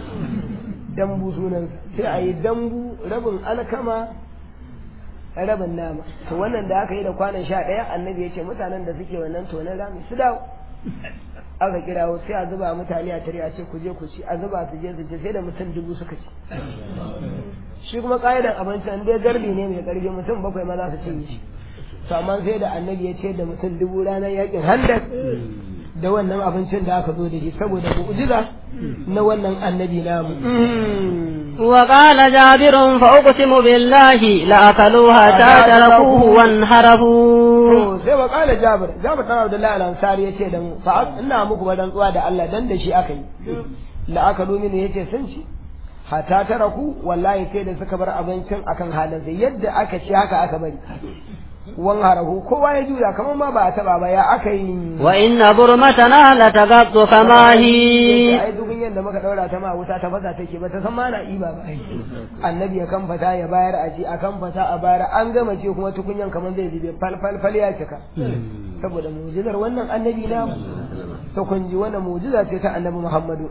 dambu sunansa sai a yi dambu rabin alkama rabin nama to wannan da aka yi da kwanan sha ɗaya annabi ya ce mutanen da suke wannan tonon rami su dawo aka kirawo sai a zuba mutane a tare a ce ku je ku ci a zuba su je su ci sai da mutum dubu suka ci shi kuma ƙa'idan abinci an dai garbi ne mai ƙarfi mutum bakwai ma za su cinye shi to amma sai da annabi ya ce da mutum dubu ranar yakin handak da wannan abincin da aka zo da shi saboda mu'jiza na wannan annabi namu وقال جابر فأقسم بالله لأكلوا حتى تركوه وانحرفوا sai wa kala jabir jabir dan abdullahi al-ansari yace da mu fa ina muku rantsuwa da Allah dan da shi aka yi la aka domin yace sun ci hatta taraku wallahi sai da suka bar abincin akan halin sai yadda aka ci haka aka bari wan harahu kowa ya juya kamar ma ba a taba ba ya aka yi وإن برمتنا لتغط كما هي ai dubin yadda muka daura ta ma wuta ta fasa take ba ta san ma na iba ba annabi ya kan fata ya bayar a ji a kan fata a bayar an gama ce kuma tukunyan kamar zai zube fal fal fal ya cika saboda mu'jizar wannan annabi na to kun ji wannan mu'jiza ce ta annabi Muhammadu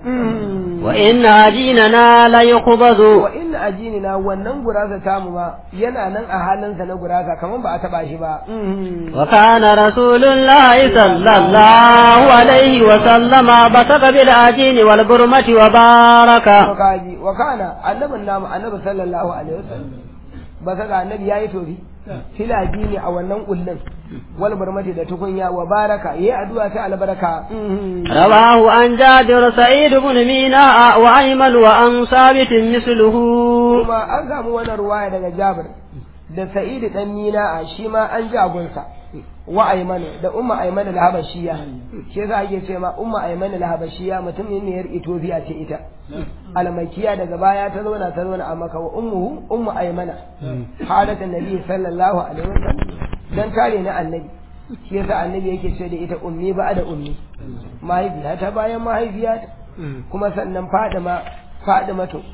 وإن عجيننا ليقبض wa inna ajinina wannan gurasa tamu ma yana nan a halinsa na gurasa kamar ba a taba shi ba وكان رسول الله صلى الله عليه وسلم بصق بالعجين والبرمة وبارك kaji wa kana annabin namu annabi sallallahu alaihi wasallam ba saka annabi yayi tofi filaji ne a wannan kullun wal barmati da tukunya wa baraka yayi addu'a ta albaraka رواه عن جابر سعيد بن ميناء وأيمن وعن ثابت مثله kuma an samu wannan ruwaya daga Jabir da Sa'id dan Mina shi ma an ji agunsa wa Aymanu da Umma Aymanu al-Habashiyya shi yasa ake ce ma Umma Aymanu al-Habashiyya mutum ne yar Ethiopia ce ita almakiya daga baya ta zauna ta zauna a Makka wa ummuhu Ummu Aymana halatan Nabi sallallahu alaihi wasallam dan kare na annabi shi yasa annabi yake ce da ita ummi ba da ummi mahaifiya ta bayan mahaifiya kuma sannan Fadima Fadima to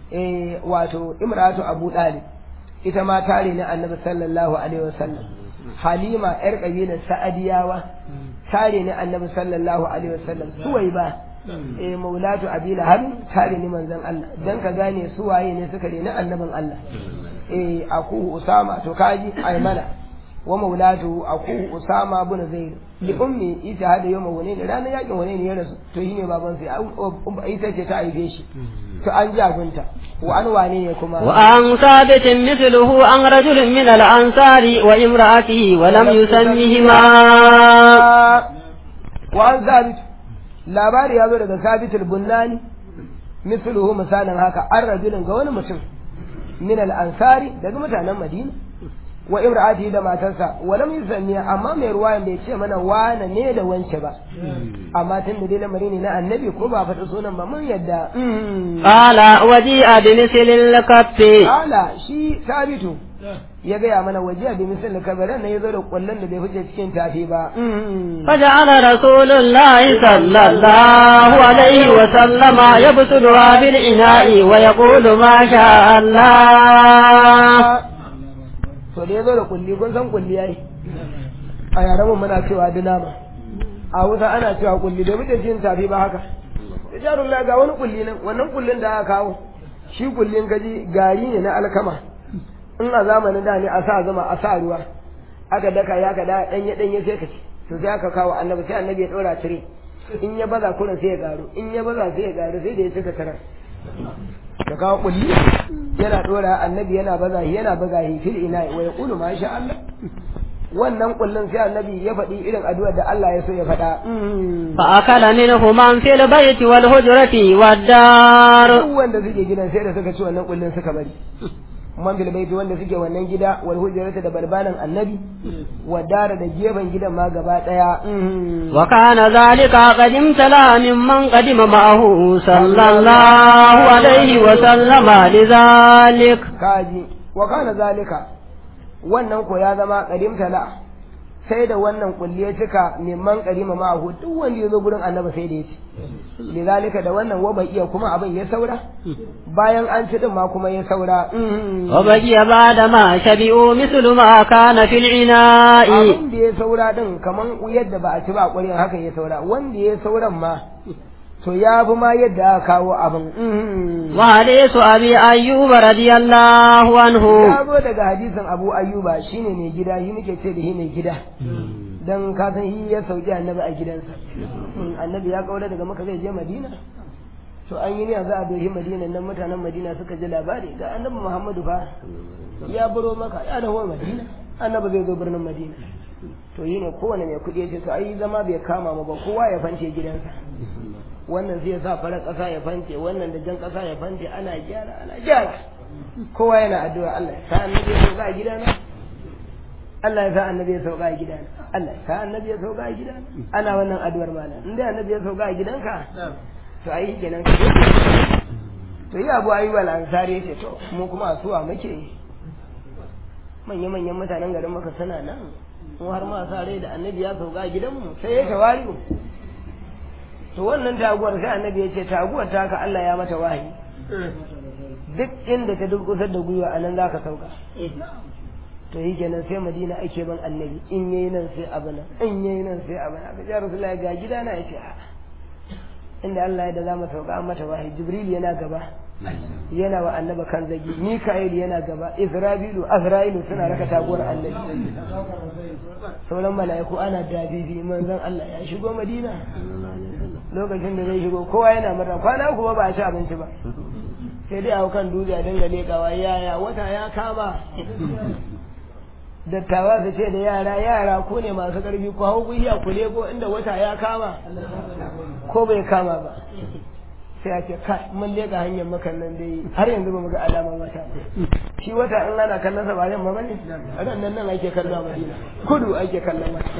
eh wato Imratu Abu Dalib ita ma tare na annabi sallallahu alaihi wasallam halima yar kabilar sa'adiyawa tare ne annabi sallallahu alaihi wasallam suwai ba eh maulatu abi lahab tare ne manzon Allah dan ka gane su waye ne suka rena annabin Allah eh aku usama to kaji aymana wa maulatu aku usama bin zaid li ummi ita hada yau wani ne ranar yakin wani ne ya rasu to shine baban sai ita ce ta aibe shi to an jagunta wa an wane ne kuma وعن ثابت مثله عن رجل من الأنصار وامرأته ولم يسمهما wa an sabit labari ya zo daga sabit al-bunnani misluhu misalin haka an rajulin ga wani mutum min al-ansari daga mutanen madina wa imra'ati da matarsa wa lam yusanniya amma mai ruwayan bai ce mana wane ne da wance ba amma tun da dai lamari ne na annabi ko ba faɗi sunan ba mun yadda قال وجيء بمثل الكف Ala shi sabitu ya gaya mana waje a bimisal kabarin na ya zo da kwallon da bai fice cikin tafi ba. فجعل رسول الله صلى الله عليه وسلم يبسلها بالإناء ويقول ما شاء الله To da ya zo da kulli kun san kulli yayi. A yaran mu muna cewa dinama. A Hausa ana cewa kulli bai fice cikin tafi ba haka. Jarun la ga wani kulli nan wannan kullin da aka kawo. Shi kullin gaji gari ne na alkama. In a zamanin da ne a sa zama a sa ruwa. Aka daka ya ka da danye danye sai ka ci. To sai aka kawo annabi sai annabi ya dora tire. In ya baza kurin sai ya garu. In ya baza sai ya garu sai da ya cika karar. ka kawo kulli yana dora annabi yana baza shi yana baza shi fil ina wa yaqulu ma sha Allah wannan kullun sai annabi ya faɗi irin addu'ar da Allah ya so ya faɗa فأكل منه من في البيت والهجرة والدار duk wanda suke gidan sai da suka ci wannan kullun suka bari man fil baiti wanda suke wannan gida wal hujrata da barbanan annabi wa dara da gefen gidan ma gaba daya وكان ذلك قد امتلأ ممن قدم معه صلى الله عليه وسلم لذلك kaji wa kana zalika wannan ko ya zama qadim tala sai da wannan kulli ya cika mimman qarima ma'ahu duk wanda ya zo gurin annabi sai da ya ci lidalika da wannan wa bai iya kuma abin ya saura bayan an ci din ma kuma ya saura وبقي بعد ما شبعوا مثل ما كان في العناء abin da ya saura din kaman yadda ba a ci ba ƙwarin haka ya saura wanda ya sauran ma to ya fi ma yadda aka kawo abin وحديث أبي أيوب رضي الله عنه ya zo daga hadisin abu ayyuba shine mai gida shi muke ce da shi mai gida dan ka san shi ya sauki annabi a gidansa annabi ya kaura daga maka zai je madina to an yi ne za a dohi madina nan mutanen madina suka ji labari ga annabi muhammadu fa ya buro maka ya dawo madina annabi zai zo birnin madina to yi ne kowane mai kuɗi ya ce to ai zama bai kama mu ba kowa ya fance gidansa wannan zai sa farar ƙasa ya fante wannan da jan ƙasa ya fante ana gyara ana gyara kowa yana addu'a Allah ya sa annabi ya sauka a gidana Allah ya sa annabi ya sauka a gidana Allah ya sa annabi ya sauka a gidana ana wannan addu'ar malam in dai annabi ya sauka a gidanka to ai kenan ka to yi abu ayyuba al-ansari yace to mu kuma asuwa muke manya manyan mutanen garin maka suna nan mu har ma sa rai da annabi ya sauka a gidanmu sai ya tawari to wannan taguwar sai annabi ya ce taguwar ta ka Allah ya mata wahayi duk inda ta durkusar da gwiwa a nan za ka sauka to yi kenan sai madina ake ban annabi in yayi nan sai abu nan in yayi nan sai abu nan aka ce rasulullahi ga gida na yace a inda Allah ya da za mu sauka an mata wahayi jibril yana gaba yana wa annaba kan zagi mika'il yana gaba isra'ilu azra'ilu suna raka taguwar annabi sauran mala'iku ana dabibi manzon Allah ya shigo madina lokacin da zai shigo kowa yana murna kwana kuma ba a ci abinci ba sai dai a kan dutse a dinga lekawa yaya wata ya kama dattawa su ce da yara yara ko ne masu karfi ko hau guhiya ku leko inda wata ya kama ko bai kama ba sai a ce kai mun leka hanyar makan nan dai har yanzu ba mu ga alaman wata shi wata in ana kallon sa ba yamma bane ran nan nan ake kallon a Madina kudu ake kallon wata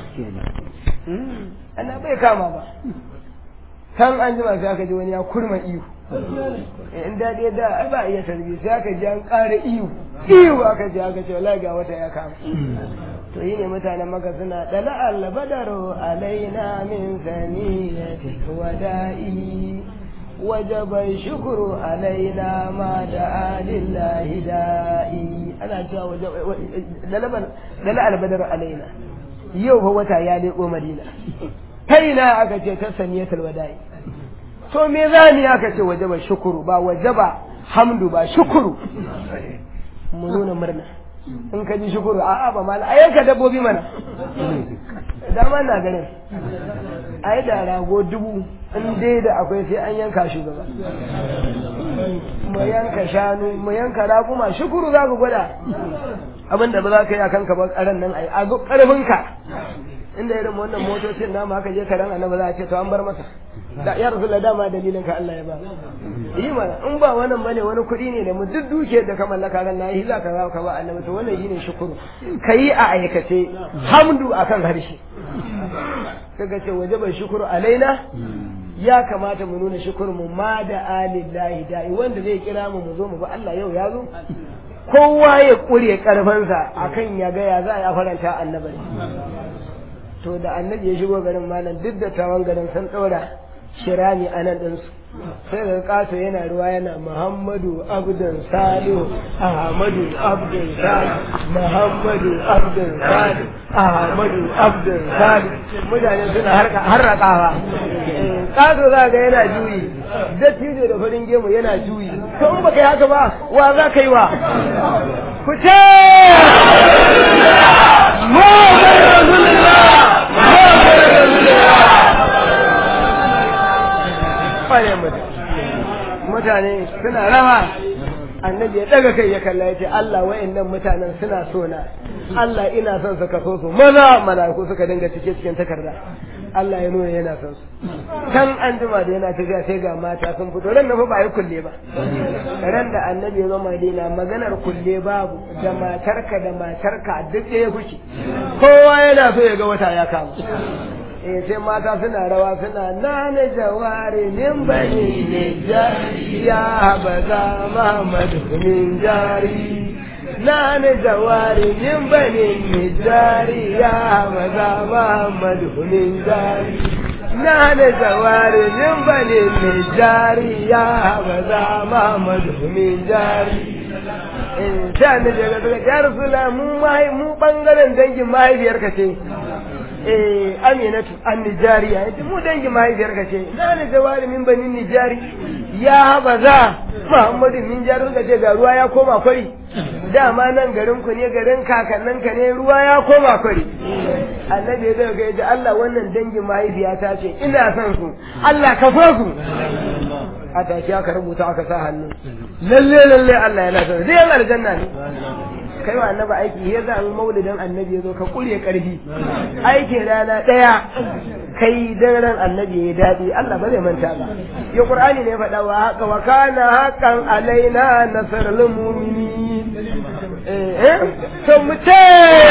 ana bai kama ba kan an jima sai aka ji wani ya kurma iyo in daɗe da ai ba iya tarbi sai aka ji an ƙara iyo iyo aka ji aka ce wallahi ga wata ya kama to yi ne mutanen maka suna dala albadaru alaina min saniyati wada'i وجب الشكر علينا ما دعا لله دائي أنا جاء وجب دلع البدر علينا يو هو يا لقو مدينة كينا أكتش تسنية الوداع so me zani aka ce wajaba shukuru ba wajaba hamdu ba shukuru mu nuna murna in ka ji shukuru a'a ba mala a yanka dabbobi mana dama na ganin a yi da rago dubu in dai da akwai sai an yanka shugaba mu yanka shanu mu yanka raguma shukuru za ku gwada abin da ba za ka yi a kanka ba karan nan ai a karfinka inda irin wannan motocin namu haka je karan annabi za a ce to an bar masa da ya rasu dama dalilin ka Allah ya ba yi mana in ba wannan bane wani kuɗi ne da mu duk duke da ka mallaka ran na yi za ka za ka ba annabi to wannan shine shukuru kayi a aikace hamdu akan harshe kaga ce wajaba shukuru alaina ya kamata mu nuna shukur mu ma da alillahi da'i wanda zai kira mu mu zo mu ba Allah yau ya zo kowa ya kure karfansa akan ya ga ya za a faranta annabi to da annabi ya shigo garin malam duk da tawan garin sun ɗora shirami a nan ɗinsu sai da ƙato yana ruwa yana muhammadu abdun salihu ahmadu abdun salihu muhammadu abdun salihu ahmadu abdun salihu mutane suna harrakawa ƙato za ga yana juyi dattijo da farin gemu yana juyi to in baka yi haka ba wa za ka yi wa ku ce Muhammadu Rasulullah mutane suna rawa annabi ya daga kai ya kalla ya ce Allah wa'annan mutanen suna so na Allah ina son su kaso su maza mala'iku suka dinga cike cikin takarda Allah ya nuna yana son su kan an jima da yana tafiya sai ga mata sun fito ran na fa ba yi kulle ba ran da annabi ya zo Madina maganar kulle babu da matarka da matarka duk ɗaya kuke kowa yana so ya ga wata ya kama eh sai mata suna rawa suna nana jawari min bani nijari ya baza Muhammad min jari nana jawari min bani nijari ya baza Muhammad min jari nana jawari min bani nijari ya baza Muhammad min jari eh sai annabi ya ga ya rasula mu mu bangaren dangin mahaifiyarka ce eh aminatu an nijariya yace mu dangi mahaifiyar ka ce na ne jawari min bani nijari ya habaza muhammadu min jari ka ce ga ruwa ya koma kwari dama nan garin ku ne garin kakannin ka ne ruwa ya koma kwari annabi ya daga yace Allah wannan dangin mahaifiyata ce ina son su Allah ka so su a tashi aka rubuta aka sa hannu lalle lalle Allah yana son zai yan aljanna ne kai wa annabi aiki ya za mu maulidin annabi ya zo ka kure karfi aikin rana ɗaya kai dan ran annabi ya daɗi Allah ba zai manta ba ya qur'ani ne faɗa wa haka wa kana haqqan alaina nasrul mu'minin eh eh to mu ce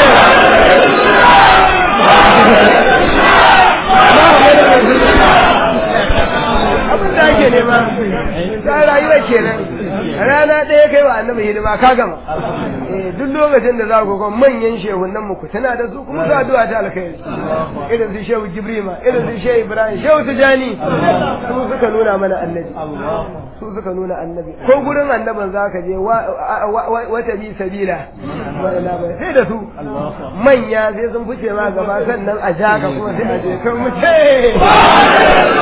abin da ake nema ta rayuwa kenan rana ɗaya kai wa annabi hidima ka gama eh duk lokacin da za ku ga manyan shehunan mu ku tana da su kuma su addu'a ta alkhairi irin su shehu jibrima irin su shehu ibrahim shehu tijani su suka nuna mana annabi su suka nuna annabi ko gurin annaban za ka je wata bi sabila sai da su manya sai sun fice ma gaba sannan a ja ka kuma sai a je kan mu ce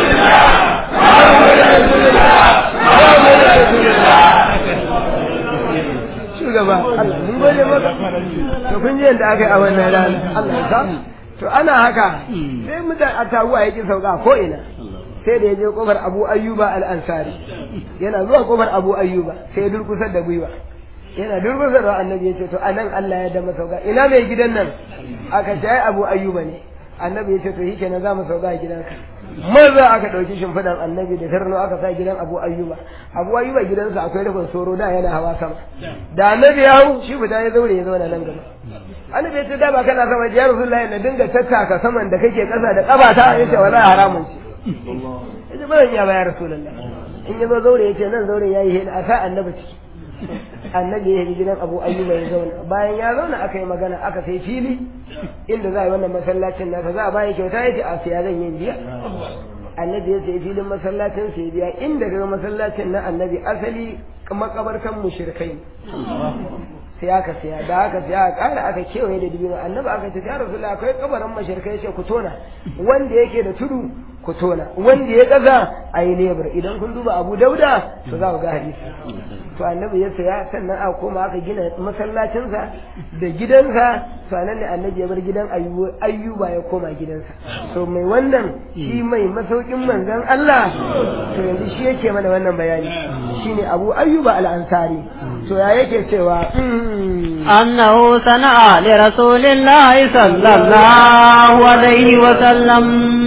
shugaba Allah mun gode maka to kun ji yadda aka yi a wannan rana Allah ya sa to ana haka sai mutane a taguwa yake sauka ko ina sai da ya je kofar Abu Ayyuba al-Ansari yana zuwa kofar Abu Ayyuba sai ya durkusar da gwiwa yana durkusar da annabi ya ce to anan Allah ya dama sauka ina mai gidan nan aka ce ai Abu Ayyuba ne annabi ya ce to shikenan za mu sauka a gidanka maza aka ɗauki shimfiɗan annabi da tarno aka sa gidan abu ayyuba abu ayyuba gidansa akwai rufin soro da yana hawa sama da annabi ya hau shi fita ya zaure ya zauna nan gaba annabi ya ce da ba kana sama ya rasulullahi na dinga tattaka saman da kake ƙasa da ƙabata ya ce wallahi haramun ce ya ce ba zan iya ba ya rasulullahi in ya zo zaure ya ce nan zaure ya yi hina a sa annabi ciki annabi ya yi gidan abu ayyuba ya zauna bayan ya zauna aka yi magana aka sai fili inda za a yi wannan masallacin nasa za a bayan kyauta ya ce a siya zan yin biya annabi ya sai filin masallacin sai biya inda daga masallacin na annabi asali makabartan mushrikai sai aka siya da aka siya a ƙara aka kewaye da dubino annabi aka ce ya rasulullah akwai kabarin mashirkai ce ku tona wanda yake da tudu ku tona wanda ya kaza a yi lebur idan kun duba abu dauda to za ku ga hadisi to annabi ya saya sannan aka koma aka gina masallacinsa da gidansa to anan ne annabi ya bar gidan ayyuba ya koma gidansa to mai wannan shi mai masaukin manzon Allah to yanzu shi yake mana wannan bayani shine abu ayyuba al-ansari to ya yake cewa أنه صنع لرسول الله صلى الله عليه وسلم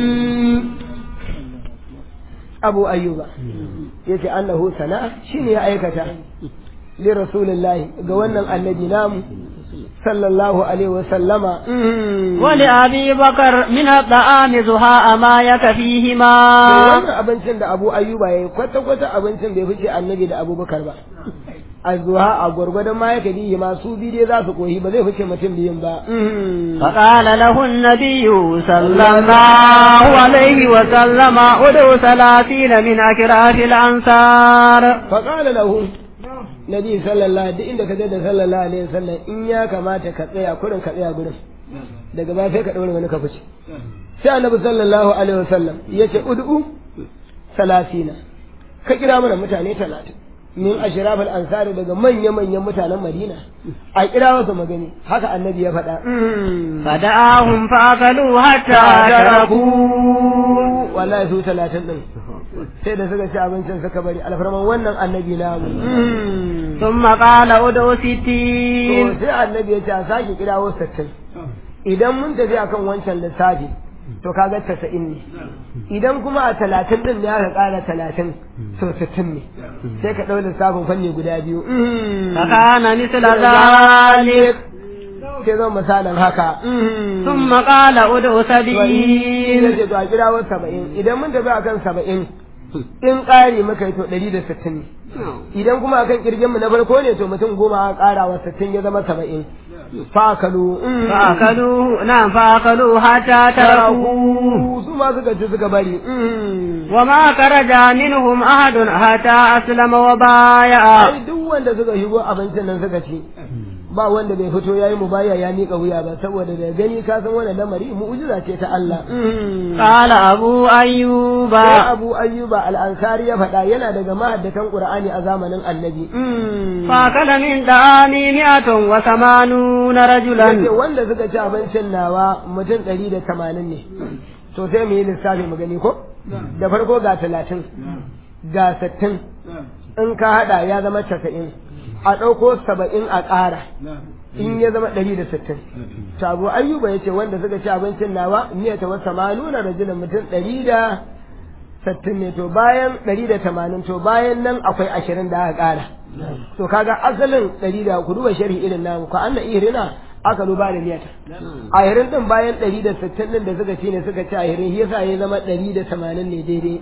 abu ayyuba ya ce annahu sana'a shine ya aikata li rasulillahi ga wannan annabi namu sallallahu alaihi wa sallama ولأبي بكر من الطعام زهاء ما يكفيهما wannan abincin da abu ayyuba ya yi kwata-kwata abincin bai fice annabi da abubakar ba a zuwa a gwargwadon ma yake biyi ma su biyu dai za su koyi ba zai fice mutum biyun ba فقال له النبي صلى الله عليه وسلم ادع ثلاثين من أكراف الأنصار faƙala lahu nabi sallallahu duk inda ka je da sallallahu alaihi wasallam in ya kamata ka tsaya kurin ka tsaya gurin daga baya sai ka ɗaure wani ka fice sai annabi sallallahu alaihi wasallam ya ce ud'u salasina ka kira mana mutane talatin min ashrafal ansari daga manya-manyan mutanen madina a kira wasu magani haka annabi ya faɗa فدعاهم فأكلوا حتى تركوا wallahi su talatin din sai da suka ci abincin suka bari alfarman wannan annabi namu ثم قال ادعوا to ستين sai annabi ya ce a sake kirawo sittin idan mun tafi akan wancan lissafi to kaga tasa'in ne idan kuma a talatin din ne aka ƙara talatin to sittin ne sai ka ɗau lissafin fanni guda biyu فكان مثل ذلك sai zan misalin haka ثم قال ادعوا ya سبعين ce to a kirawo saba'in idan mun tafi akan saba'in in ƙari muka yi to ɗari da sittin ne idan kuma akan kirgin mu na farko ne to mutum goma a ƙara wa sittin ya zama saba'in fakalu فأكلوه نعم فأكلوا حتى تركوه su ma suka ci suka bari وما خرج منهم أحد حتى أسلم وبايع ai duk wanda suka shigo abincin nan suka ci ba wanda bai fito yayi mubaya ya miƙa wuya ba saboda da gani ka san wannan lamari mu'jiza ce ta Allah قال أبو أيوب sai Abu Ayyuba al-Ansari ya faɗa yana daga mahaddatan Qur'ani a zamanin Annabi فأكل من طعامي مئة وثمانون yace رجلا wanda suka ci abincin nawa mutum ɗari da tamanin ne to sai mu yi lissafi mu gani ko da farko ga talatin ga sittin in ka haɗa ya zama casa'in a ɗauko saba'in a ƙara in ya zama ɗari da sittin to abu ayyuba ya ce wanda suka ci abincin nawa miya ta wasa ma nuna rajulun mutum ɗari da sittin ne to bayan ɗari da tamanin to bayan nan akwai ashirin da aka ƙara to kaga asalin ɗari da ku duba sharhi irin namu ko anna irina aka duba da miyata ahirin din bayan ɗari da sittin din da suka ci ne suka ci ahirin shi yasa ya zama ɗari da tamanin ne daidai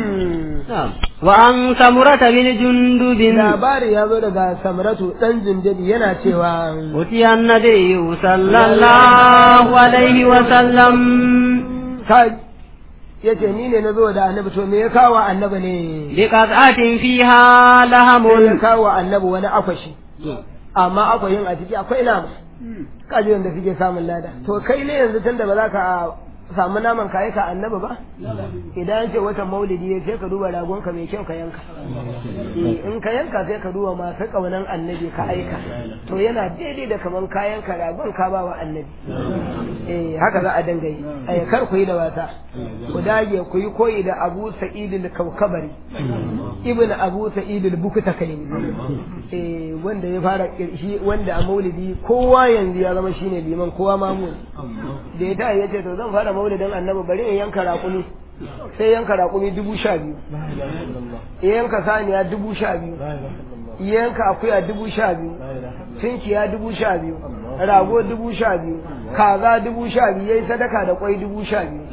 wa an samurata bin jundubin labari ya zo daga samratu ɗan jundubi yana cewa utiya annabiyyu sallallahu alaihi wa sallam ka yace ni ne na zo da annabi to me ya kawo annabi ne bi qat'atin fiha sai ya lahamun kawo annabi wani akwashi amma akwayin a ciki akwai nama kaji wanda suke samun lada to kai ne yanzu tunda ba za ka samu naman kayi ka annabi ba idan ce watan maulidi ya sai ka duba ragonka mai kyau ka yanka Eh, in ka yanka sai ka duba masu kaunan annabi ka aika to yana daidai da kaman kayan ka ragon ka ba wa annabi eh haka za a dinga yi eh kar ku yi da wasa ku dage ku yi koyi da Abu Sa'id al-Kawkabari ibn Abu Sa'id al-Bukta kai eh wanda ya fara kirshi wanda a maulidi kowa yanzu ya zama shine liman kowa mamu da ya ta yace to zan fara maulidin annabi bari in yanka raƙumi sai yanka raƙumi dubu sha biyu ya yanka saniya dubu sha biyu ya yanka akuya dubu sha biyu tunkiya dubu sha biyu rago dubu sha biyu kaza dubu sha biyu ya yi sadaka da kwai dubu sha biyu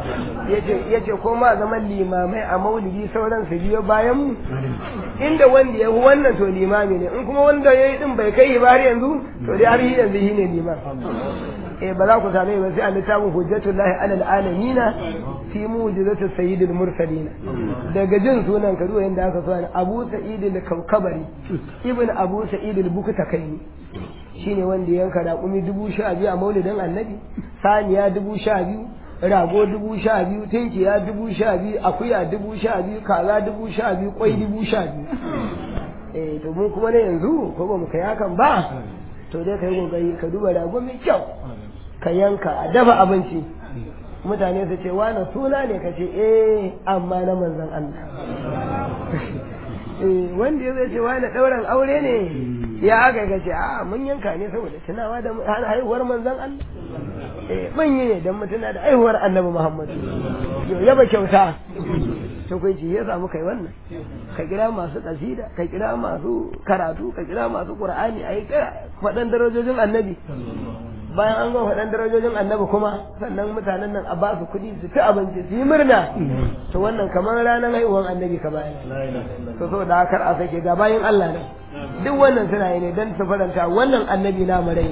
ya ce ko ma zaman limamai a maulidi sauran su biyo bayan mu inda wanda ya fi wannan to limami ne in kuma wanda ya yi din bai kai ba har yanzu to dai har yanzu shi ne liman eh ba za ku same ba sai a littafin hujjatullahi alal alamina fi mu'jizati sayyidil mursalin daga jin sunan ka duwa yanda aka so ne Abu Sa'id al-Kawkabari ibn Abu Sa'id al-Bukta kai shine wanda ya yanka raƙumi dubu sha biyu a maulidin annabi saniya dubu sha biyu rago dubu sha biyu tinkiya dubu sha biyu akuya dubu sha biyu kaza dubu sha biyu kwai dubu sha biyu eh to mun kuma ne yanzu ko ba mu kai hakan ba to dai kai kokari ka duba rago mai kyau ka yanka a dafa abinci mutane su ce wani suna ne ka ce eh amma na manzan Allah eh wanda ya zai ce wani ɗauran aure ne ya aka ga ce a mun yanka ne saboda tunawa da haihuwar manzan Allah eh mun yi ne don mutuna da haihuwar annabi Muhammad yau yaba kyauta to kai ce ya samu kai wannan ka kira masu kasida ka kira masu karatu ka kira masu qur'ani ayi faɗan darajojin annabi bayan an ga faɗan darajojin annabi kuma sannan mutanen nan a ba su kuɗi su ci abinci su yi murna to wannan kamar ranar haihuwar annabi ka bayan to so da kar a sake ga bayan Allah ne duk wannan suna yi ne don su faranta wannan annabi na marai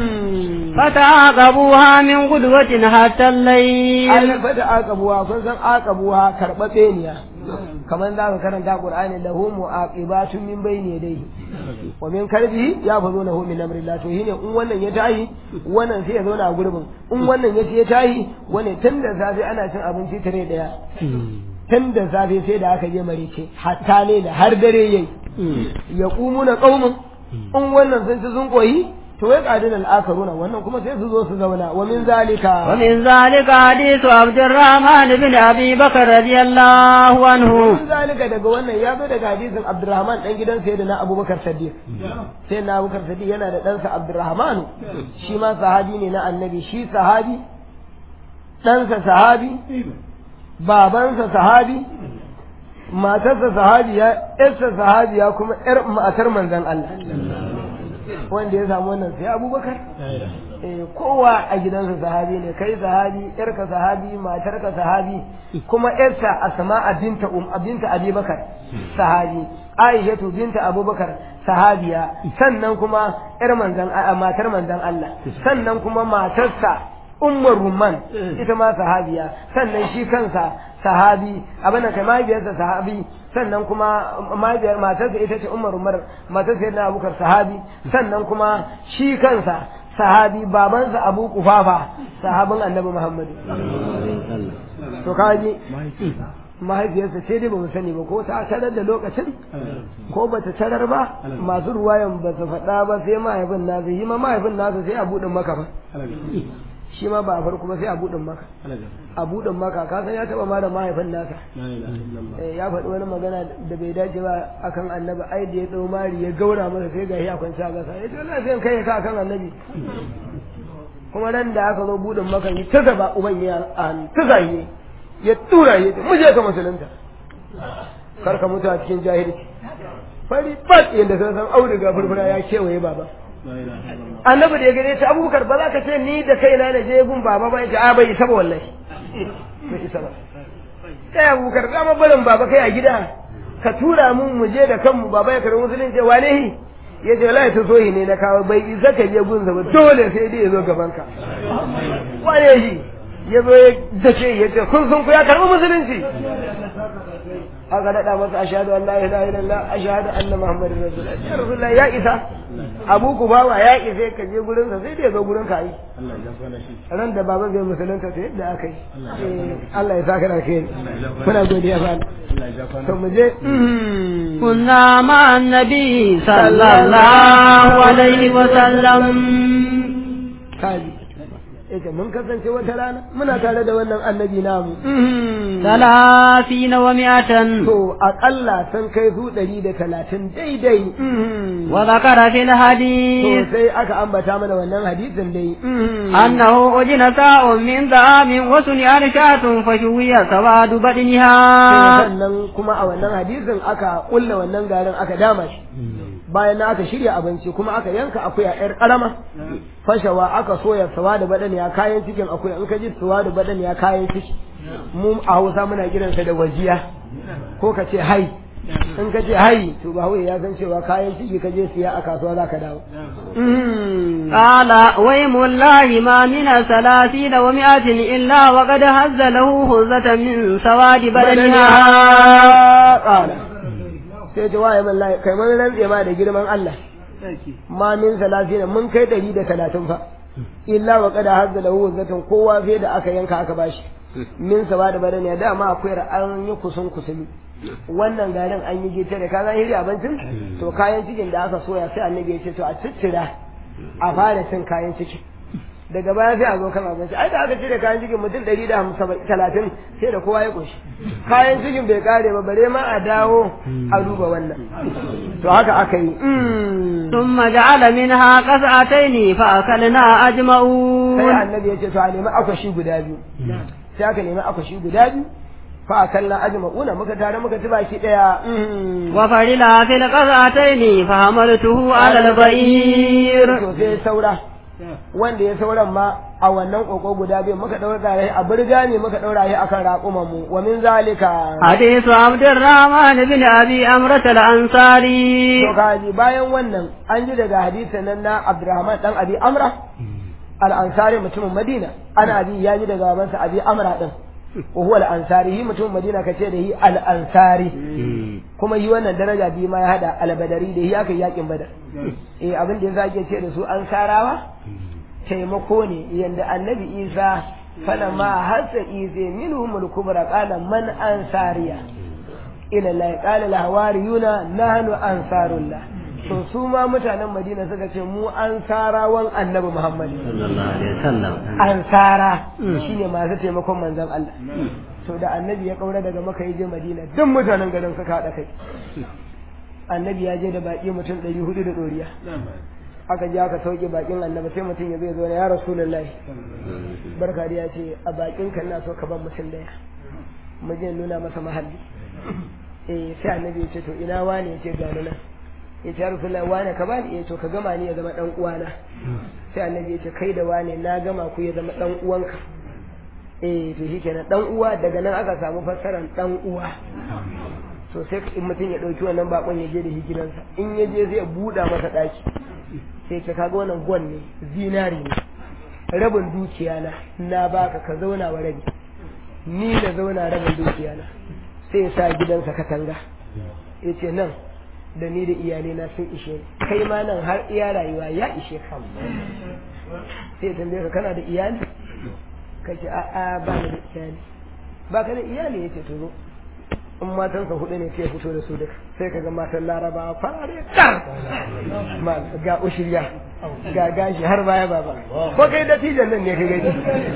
فتعاقبوها من قدوة حتى الليل ai fata aqabuwa kun san aqabuwa karbabe niya kaman za ka karanta qur'ani lahu mu'aqibatun min bayni yadayhi wa min kalbihi ya fazo lahu min amrillah to shine in wannan ya tayi wannan sai ya zauna a gurbin in wannan ya ce ya tayi wannan tun da safe ana cin abinci tare daya tun da safe sai da aka je marice hatta ne da har dare yayi ya qumuna qaumun in wannan sun ci sun koyi to ya qadin al-akaruna wannan kuma sai su zo su zauna wa min zalika ومن ذلك حديث عبد الرحمن بن أبي بكر رضي الله عنه Mun zalika daga wannan ya zo daga hadisin Abdurrahman dan gidan sayyidina Abubakar Siddiq. Sayyidina Abubakar Siddiq yana da ɗansa Abdurrahman shi ma sahabi ne na Annabi shi sahabi ɗansa sahabi babansa sahabi matarsa sahabiya ƴarsa sahabiya kuma ƴar matar manzon Allah wanda ya samu wannan sai Abubakar eh, kowa a gidansa sahabi ne kai sahabi yarka sahabi matarka sahabi kuma yarsa asma'a binta um binta abubakar sahabi aishatu binta abubakar sahabiya sannan kuma yar manzan a matar manzan Allah sannan kuma matarsa ummar rumman ita ma sahabiya sannan shi kansa sahabi abin kai mahaifiyarsa sahabi sannan kuma mahaifiyar matarsa ita ce ummar rumar matarsa yana abubakar sahabi sannan kuma shi kansa sahabi babansa abu kufafa sahabin annabi muhammadu to kaji mahaifiyarsa ce dai ba mu sani ba ko ta tarar da lokacin ko ba ta tarar ba masu ruwayan ba su faɗa ba sai mahaifin nasa yi ma mahaifin nasa sai a buɗin maka ba shi ma ba a farko ba sai a buɗin maka a buɗin maka ka san ya taɓa ma da mahaifin nasa Eh, ya faɗi wani magana da bai dace ba akan annabi ai da ya ɗau mari ya gaura masa sai ga ya kwanci a gasa ya ce wala sai in kai ka akan annabi kuma ran da aka zo buɗin maka yi ta gaba uban ya a hannu ta zahiri ya tura ya ce mu je ka musulunta kar ka mutu a cikin jahilci fari bat yadda ka san auduga furfura ya kewaye baba annabi da ya gane ta abubakar ba za ka ce ni da kaina na je gun baba ba yace a bai isa ba wallahi bai isa ba kai abubakar za mu barin baba kai a gida ka tura mun mu je da kanmu baba ya karbi musulunci wane hi ya ce wallahi ta sohi ne na kawo bai isa ka je gunsa ba dole sai dai ya zo gaban ka wane shi ya zo ya dace ya ce kun sun ku ya karbi musulunci aka daɗa masa ashhadu an la ilaha illallah ashhadu anna muhammadar rasulullah ya rasulullah ya isa abu ku bawa ya isa ka je gurin sa sai da ya zo gurin ka yi ran da baba zai musulunta sai yadda aka yi Eh, Allah ya saka da kai muna godiya fa to mu je كنا مع النبي صلى الله عليه وسلم kaji yace mun kasance wata rana muna tare da wannan annabi namu ثلاثين ومائة to aƙalla sun kai su ɗari da talatin daidai وذكر في to الحديث sai aka ambata mana wannan hadisin dai أنه أجن ساء من طعام وصنع شاة فشوي سواد بدنها sannan kuma a wannan hadisin aka kulla wannan garin aka dama shi bayan na aka shirya abinci kuma aka yanka akuya yar karama fashawa aka soya sawa da badaniya kayan cikin akuya in ka ji sawa da badaniya kayan ciki mu a Hausa muna kiransa da wajiya ko ka ce hai in ka ce hai to ba ya san cewa kayan ciki ka je siya a kasuwa za ka dawo قال ويم الله ما من ثلاثين ومائة إلا وقد هز له هزة من سواد بدنها ƙara sai ce waye man layi kai mun rantse ma da girman Allah ma min salatin mun kai ɗari da talatin fa illa wa qad hazza lahu wazatan kowa sai da aka yanka aka bashi min sawa da badani da ma akwai an yi kusun kusuli wannan garin an yi gita da kaga hiri abincin to kayan cikin da aka soya sai annabi ya ce to a ciccira a fara cin kayan cikin daga baya sai a zo kan abinci ai da aka cire kayan cikin mutum ɗari da talatin sai da kowa ya ƙunshi kayan cikin bai kare ba bare ma a dawo a duba wannan to haka aka yi ثم جعل منها قطعتين فأكلنا sai أجمعون annabi ya ce to a nemi akwashi guda biyu sai aka nemi akwashi guda biyu fa akalla ajma'una muka tare muka ci baki daya وفرلا في القطعتين فحملته على البعير to sai saura wanda ya sauran ma a wannan koko guda biyu muka daura shi a burga ne muka daura shi akan raƙuman mu wa min zalika حديث عبد الرحمن بن أبي أمرة الأنصاري to kaji bayan wannan an ji daga hadisin nan na Abdurrahman dan Abi Amra al-Ansari mutumin Madina ana abi ya ji daga babansa Abi Amra din wa huwa al-Ansari shi mutumin Madina kace da shi al-Ansari kuma yi wannan daraja biyu ma ya hada al-Badari da shi aka yi yakin Badar eh abin da yasa ake ce da su Ansarawa taimako ne yanda Annabi Isa falamma hasa ize minhum al-kubra qala man ansariya ila la qala al-hawariyuna nahnu ansarullah to su ma mutanen Madina suka ce mu ansarawan Annabi Muhammad صلى الله عليه وسلم ansara shine masu taimakon manzon Allah to da annabi ya kaura daga maka je Madina duk mutanen garin suka haɗa kai annabi ya je da baki mutum ɗari hudu da ɗoriya aka je aka sauke bakin annabi sai mutum ya zai zo ya rasulullahi barka da ya ce a bakin kan na so ka ban mutum daya mu je nuna masa mahalli eh sai annabi ya ce to ina wani ya ce gani nan ya ce rasulullahi wani ka bani ya to ka gama ni ya zama dan uwana sai annabi ya ce kai da wani na gama ku ya zama dan uwanka eh to shikenan dan uwa daga nan aka samu fassarar dan uwa to sai in mutum ya dauki wannan bakon ya je da shi gidansa in ya je zai buɗa masa daki sai ka kaga wannan gwan ne zinari ne rabin dukiya na na baka ka zauna wa rabi ni da zauna rabin dukiya na sai ya sa gidansa katanga ya ce nan da ni da iyalai na sun ishe ni kai ma nan har iya rayuwa ya ishe ka sai ya tambaye ka kana da iyali ka ce a'a ba ni da iyali ba ka da iyali ya ce to zo in matansa hudu ne sai fito da su duka sai ka ga matan laraba farare tar ga ushirya ga gashi har baya baba ko kai dattijan nan ne ka gani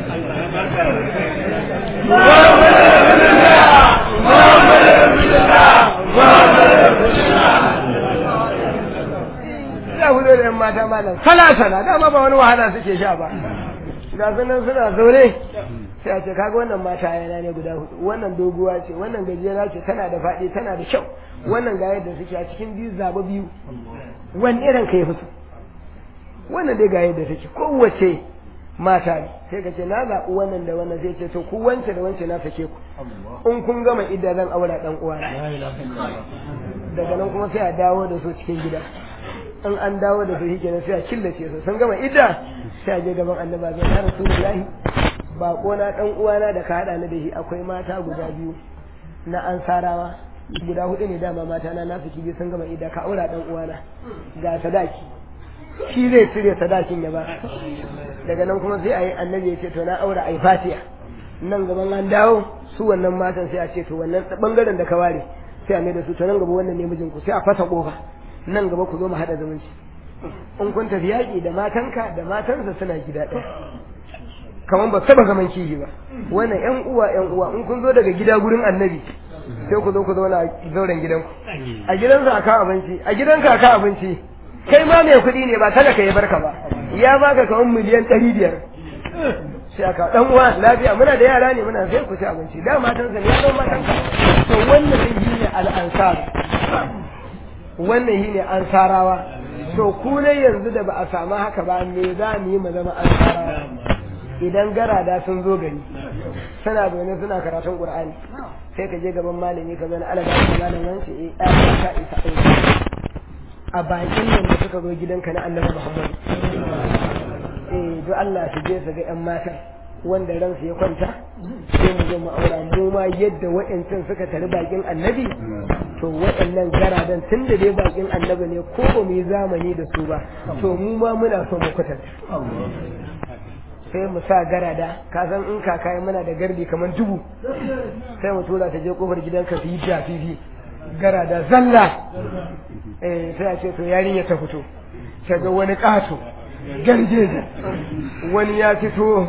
ya fito da yan mata malam sala sala dama ba wani wahala suke sha ba ga sunan suna zaune sai a ce kaga wannan mata yana ne guda hudu wannan doguwa ce wannan gajera ce tana da faɗi tana da kyau wannan ga yadda suke a cikin biyu zaba biyu wani irin ka yi fito wannan dai ga yadda take kowace mata ne sai ka ce na zaɓi wannan da wannan sai ce to ku wance da wance na sake ku in kun gama idda zan aura dan uwa daga nan kuma sai a dawo da su cikin gida in an dawo da su shi kenan sai a killace su sun gama idda sai a je gaban annaba zai ya rasulullahi bako na dan uwana da ka hada ni da shi akwai mata guda biyu na ansarawa guda hudu ne dama mata na nasu kibi sun gama idda ka aura dan uwana ga sadaki shi zai cire sadakin ya ba daga nan kuma sai a yi annabi ya ce to na aura ai fatiya nan gaban an dawo su wannan matan sai a ce to wannan bangaren da ka ware sai a mai da su to nan gaba wannan ne mijinku sai a fasa kofa nan gaba ku zo mu haɗa zumunci in kun tafi yaƙi da matanka da matansa suna gida ɗaya kamar ba saba zaman kishi ba wannan ƴan uwa ƴan uwa in kun zo daga gida gurin annabi sai ku zo ku zauna a zauren gidanku a gidansa a kan abinci a gidanka a kan abinci kai ma mai kuɗi ne ba talaka ya barka ba ya baka kamar miliyan ɗari biyar sai aka ɗan uwa lafiya muna da yara ne muna sai ku ci abinci da matansa ne ya zo matanka to wannan shi ne al'ansar wannan shi ne an sarawa to ku ne yanzu da ba a samu haka ba me za mu yi mu zama an sarawa idan garada sun zo gari suna zaune suna karatun qur'ani sai ka je gaban malami ka zana alaga ka malam wance eh ya ka isa aiki a bakin nan da suka zo gidanka na annabi muhammad eh do Allah su je su ga yan matan wanda ransu ya kwanta sai mu zo mu aura mu ma yadda wa'ancan suka tari bakin annabi to waɗannan garadan tun da dai bakin annabi ne ko ba mu yi zamani da su ba to mu ma muna so mu kwatanta sai mu sa garada ka san in kaka muna da gardi kamar dubu sai mu tura ta je kofar gidanka su yi fifi garada zalla eh sai a ce to yarinya ta fito ta ga wani ƙato garjeje wani ya fito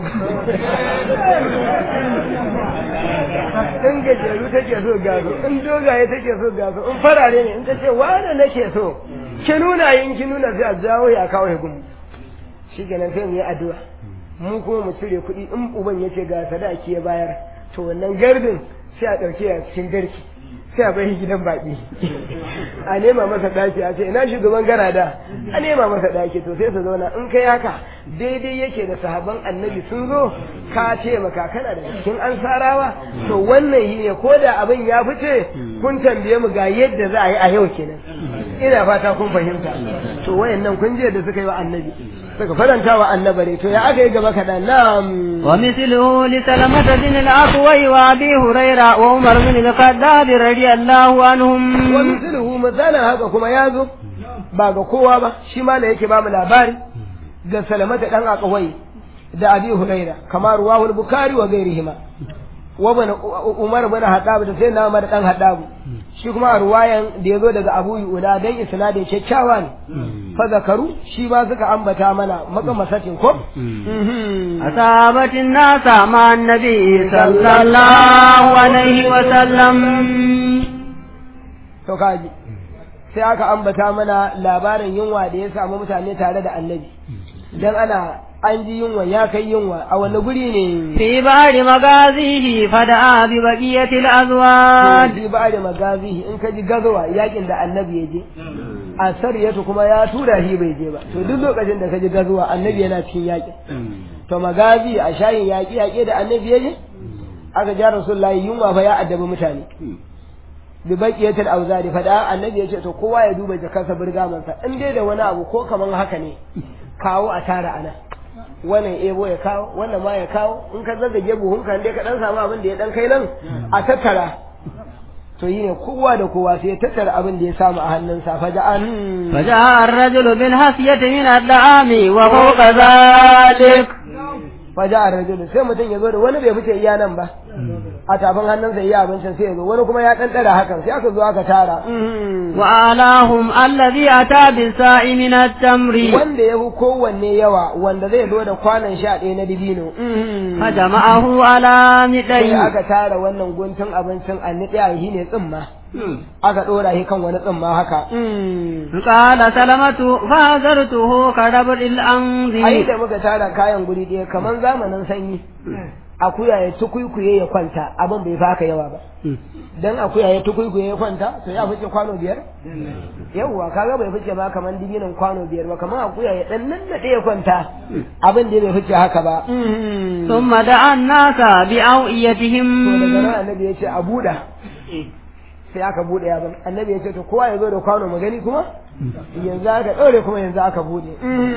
in gajeru take so gaso in dogaye take so gaso in farare ne in ta ce wane nake so ki nuna yin ki nuna sai a jawo ya kawo gumu shi kenan sai mu yi addu'a mu kuma mu cire kuɗi in uban ya ce ga sadaki ya bayar to wannan gardin sai a ɗauke a cikin garki sai a bai gidan baƙi a nema masa ɗaki a ce ina shugaban garada a nema masa ɗaki to sai su zauna in kai haka daidai yake da sahaban annabi sun zo ka ce maka kana da cikin ansarawa to wannan yi ne ko da abin ya fice kun tambaye mu ga yadda za a yi a yau kenan ina fata kun fahimta to wayannan kun je da suka yi wa annabi suka faranta wa annabare to ya aka yi gaba kaɗan na'am ومثله لسلمة بن الأكوي وأبي هريرة وعمر بن الخطاب رضي الله عنهم ومثله مثلا haka kuma ya zo ba ga kowa ba shi ma yake ba mu labari ga salamata dan akawai da abi huraira kamar ruwahul bukari wa gairihima wa bana umar bin hadab da sai na umar dan hadab shi kuma a ruwayan da yazo daga abu yuda dan isnadin kyakkyawa ne fa zakaru shi ba suka ambata mana maka masatin ko أصابت الناس مع النبي صلى الله عليه وسلم to kaji sai aka ambata mana labarin yunwa da ya samu mutane tare da annabi dan ana an ji yunwa ya kai yunwa a wani guri ne في بعض مغازيه فدعا ببقية الأزواج fi ba da magazihi in ka ji gazawa yakin da annabi ya je a sariyatu kuma ya tura shi bai je ba to duk lokacin da ka ji gazawa annabi yana cikin yakin to magazi a shayin yaƙi yaƙe da annabi ya je aka ja rasulullahi yunwa fa ya addabi mutane bi baqiyatil auzari fa da annabi ya ce to kowa ya duba jakarsa burgamansa in dai da wani abu ko kaman haka ne kawo a tara ana wannan ebo ya kawo wannan ma ya kawo in ka zazzage buhun kan dai ka dan samu abin da ya dan kai nan a tattara to yi ne kowa da kowa sai ya tattara abin da ya samu a hannunsa fa ja'an فجاء الرجل بالهسية من الدعام وفوق ذلك fa ja'a rajulu sai mutum ya zo da wani bai fice iya nan ba a tafin hannunsa yi abincin sai ya zo wani kuma ya dan dara hakan sai aka zo aka tara wa alahum alladhi ata bisa'i min at-tamri wanda ya fi kowanne yawa wanda zai zo da kwanan sha ɗaya na dibino fajama'ahu ala sai midai aka tara wannan guntun abincin a niɗe a yi ne tsimma aka ɗora shi kan wani tsimma haka قال سلمة فهزرته كربر ai الأنذي da muka tara kayan guri ɗaya kamar zamanin sanyi akuya ya tukuikuye ya kwanta abin bai faka yawa ba dan akuya ya tukuikuye ya kwanta to ya fice kwano biyar yawwa kaga bai fice ma kamar dibinin kwano biyar ba kamar akuya ya dan nan da ya kwanta abin da bai fice haka ba ثم دعا الناس to daga بأوئيتهم nan annabi ya ce a buɗa sai aka buɗe abin annabi ya ce to kowa ya zo da kwano magani kuma yanzu aka ɗaure kuma yanzu aka buɗe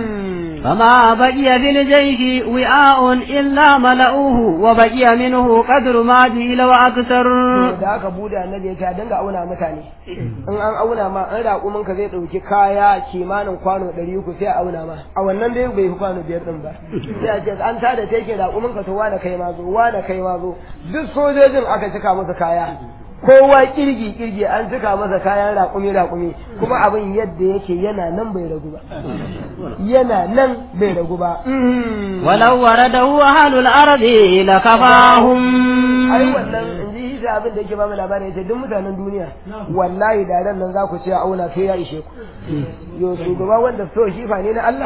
فما بقي في الجيش وعاء إلا ملؤوه وبقي منه قدر ما جيل وأكثر da aka bude annabi ya ce a dinga auna mutane in an auna ma an raƙumin ka zai ɗauki kaya kimanin kwano ɗari uku sai a auna ma a wannan dai bai fi kwano biyar ɗin ba sai a ce an tada teke raƙumin ka to wane kai ma zo wane kai ma zo duk sojojin aka cika musu kaya kowa kirgi kirgi an cika masa kayan raƙumi raƙumi kuma abin yadda yake yana nan bai ragu ba yana nan bai ragu ba ولو ورده أهل الأرض لكفاهم ai wannan in ji shi abin da yake ba mu labari yace duk mutanen duniya wallahi da ran nan za ku ce auna sai ya ishe ku yo shugaba wanda so shi fa ne na Allah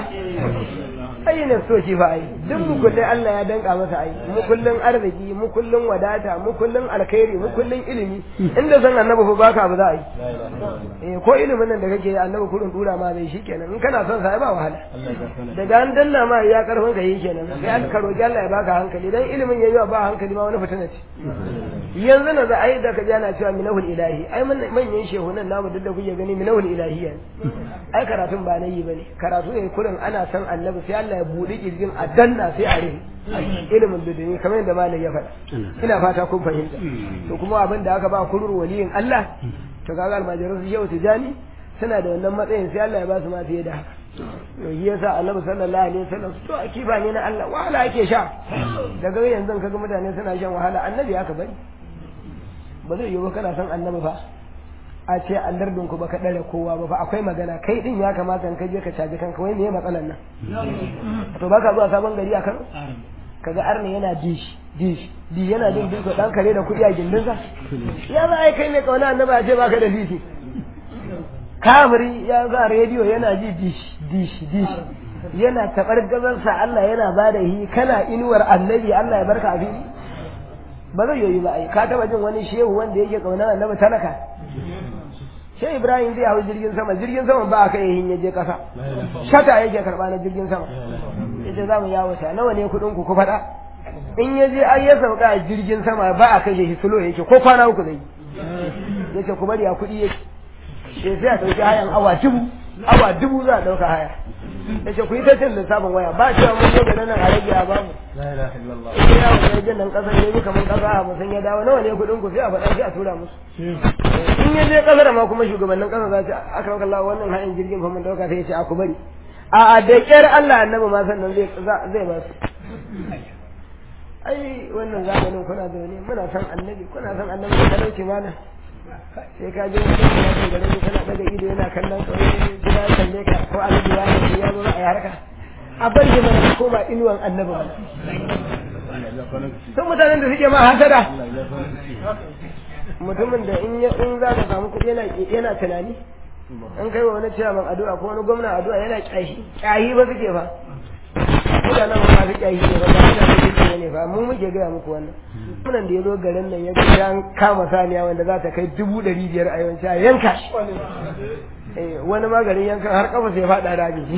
ai ne so shi fa ai duk mu kullun Allah ya danka masa ai mu kullun arziki mu kullun wadata mu kullun alkhairi mu kullun ilimi inda san annabi fa baka ba za a yi eh ko ilimin nan da kake yi annabi kurin dura ma zai shikenan in kana son sa ai ba wahala daga an danna ma ya karfin ka yi kenan sai an ka roki Allah ya baka hankali dan ilimin yayi ba hankali ma wani fitina ce yanzu na za a yi da ka jana cewa minahul ilahi ai mun- manyan shehunan namu duk da kuke gani minahul ilahiyya ne ai karatun ba na yi bane karatu ne kurin ana san annabi sai Allah ya buɗe kirjin a danna sai a rufe ilimin duduni kamar yadda malam ya faɗa ina fata kun fahimta to kuma abin da aka ba kurur waliyin Allah to kaga almajiran su shehu tijani suna da wannan matsayin sai Allah ya ba su ma fiye da haka to shi yasa annabi sallallahu alaihi wasallam to akiba ne na Allah wahala ake sha daga yanzu kaga mutane suna shan wahala annabi aka bari ba zai yiwu kana son annabi fa a ce an dardin ku baka dare kowa ba fa akwai magana kai din ya kamata in ka je ka caji kanka wai me matsalan nan to baka zuwa sabon gari a Kano kaga arne yana dish dish di yana din dinko dan kare da kudi a gindinsa ya za ai kai ne kauna annabi a ce baka da dishi kamari ya za rediyo yana ji dish dish dish yana tabar gazarsa Allah yana bada hi kana inuwar annabi Allah ya barka a fili ba zai yoyi ba ai ka taba jin wani shehu wanda yake kaunar annabi talaka Shai Ibrahim zai hau jirgin sama jirgin sama ba a kai yin yaje kasa shata yake karba na jirgin sama yace za mu yawo ta nawa ne kudin ku ku faɗa in ya je ai ya sauka a jirgin sama ba a kai shi sulo yake ko kwana uku zai yace ku bari a kuɗi yake sai sai a ɗauki hayan awa dubu awa dubu za a ɗauka haya yace ku yi ta cin lissafin waya ba cewa mun zo da nan a rage a bamu ya yawo ya jin nan ƙasar ne kamar ƙasa a musan ya dawo nawa ne kuɗin ku sai a faɗa sai a tura musu in ya je ƙasar ma kuma shugabannin ƙasar za su aka maka Allah wannan hayan jirgin fa mun ɗauka sai ya ce a ku bari a da ƙyar Allah annabi ma sannan zai zai ba su ai wannan zamanin kuna da ne muna san annabi kuna san annabi da talauci mana sai ka je wani ya ce gare ni kana daga ido yana kallon ka wani gida ya kalle ka ko annabi ya ce ya zo a yi harka a bar shi mana koma inuwan annabi mana sun mutanen da suke ma hasada mutumin da in ya in za ka samu kuɗi yana yana tunani an kai wa wani ciyaman addu'a ko wani gwamna addu'a yana kyashi kyahi ba suke fa mutanen ba su kyahi ne ba ba su kyahi ne fa mu muke gaya muku wannan munan da ya zo garin nan ya ga ya kama saniya wanda za ta kai dubu ɗari biyar a yawanci a yanka shi Eh, wani maganin yankan har kafa sai faɗa da shi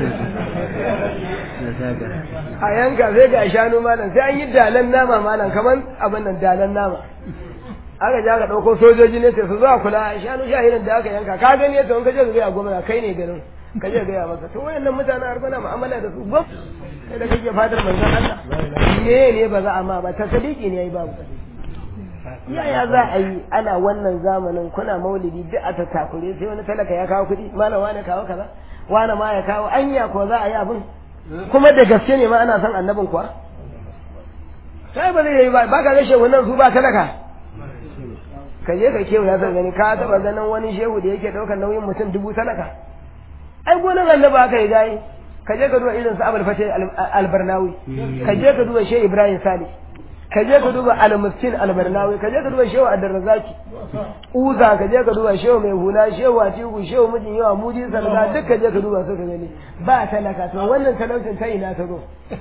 a yanka sai ga shanu malam sai an yi dalan nama malam kamar abin nan dalan nama aka ja ka ɗauko sojoji ne sai su zuwa kula shanu shahirin da aka yanka ka gani yadda wani kaje ka gaya gwamna kai ne garin ka je gaya masa to wayannan mutanen har kuna mu'amala da su gwam kai da kake fadar manzon Allah me ne ba za a ma ba ta sadiki ne yayi babu yaya za a yi ana wannan zamanin kuna maulidi duk a tattakure sai wani talaka ya kawo kuɗi malam wani kawo kaza wani ma ya kawo anya ko za a yi abin kuma da gaske ne ma ana son annabin kuwa sai ba zai yi ba ba ka ga shehu nan su ba talaka ka je ka kewa ya san gani ka taba ganin wani shehu da yake daukar nauyin mutum dubu talaka ai gonan annabi aka yi gayi ka je ka duba irin su abul fatih albarnawi ka je ka duba shehu ibrahim salih ka je ka duba al-miskin al-barnawi ka je ka duba shehu ad-darrazaki uza ka je ka duba shehu mai hula shehu atiku shehu mijin yawa mudi salga duk ka je ka duba su ka gani ba talaka to wannan talaucin ta ina ta zo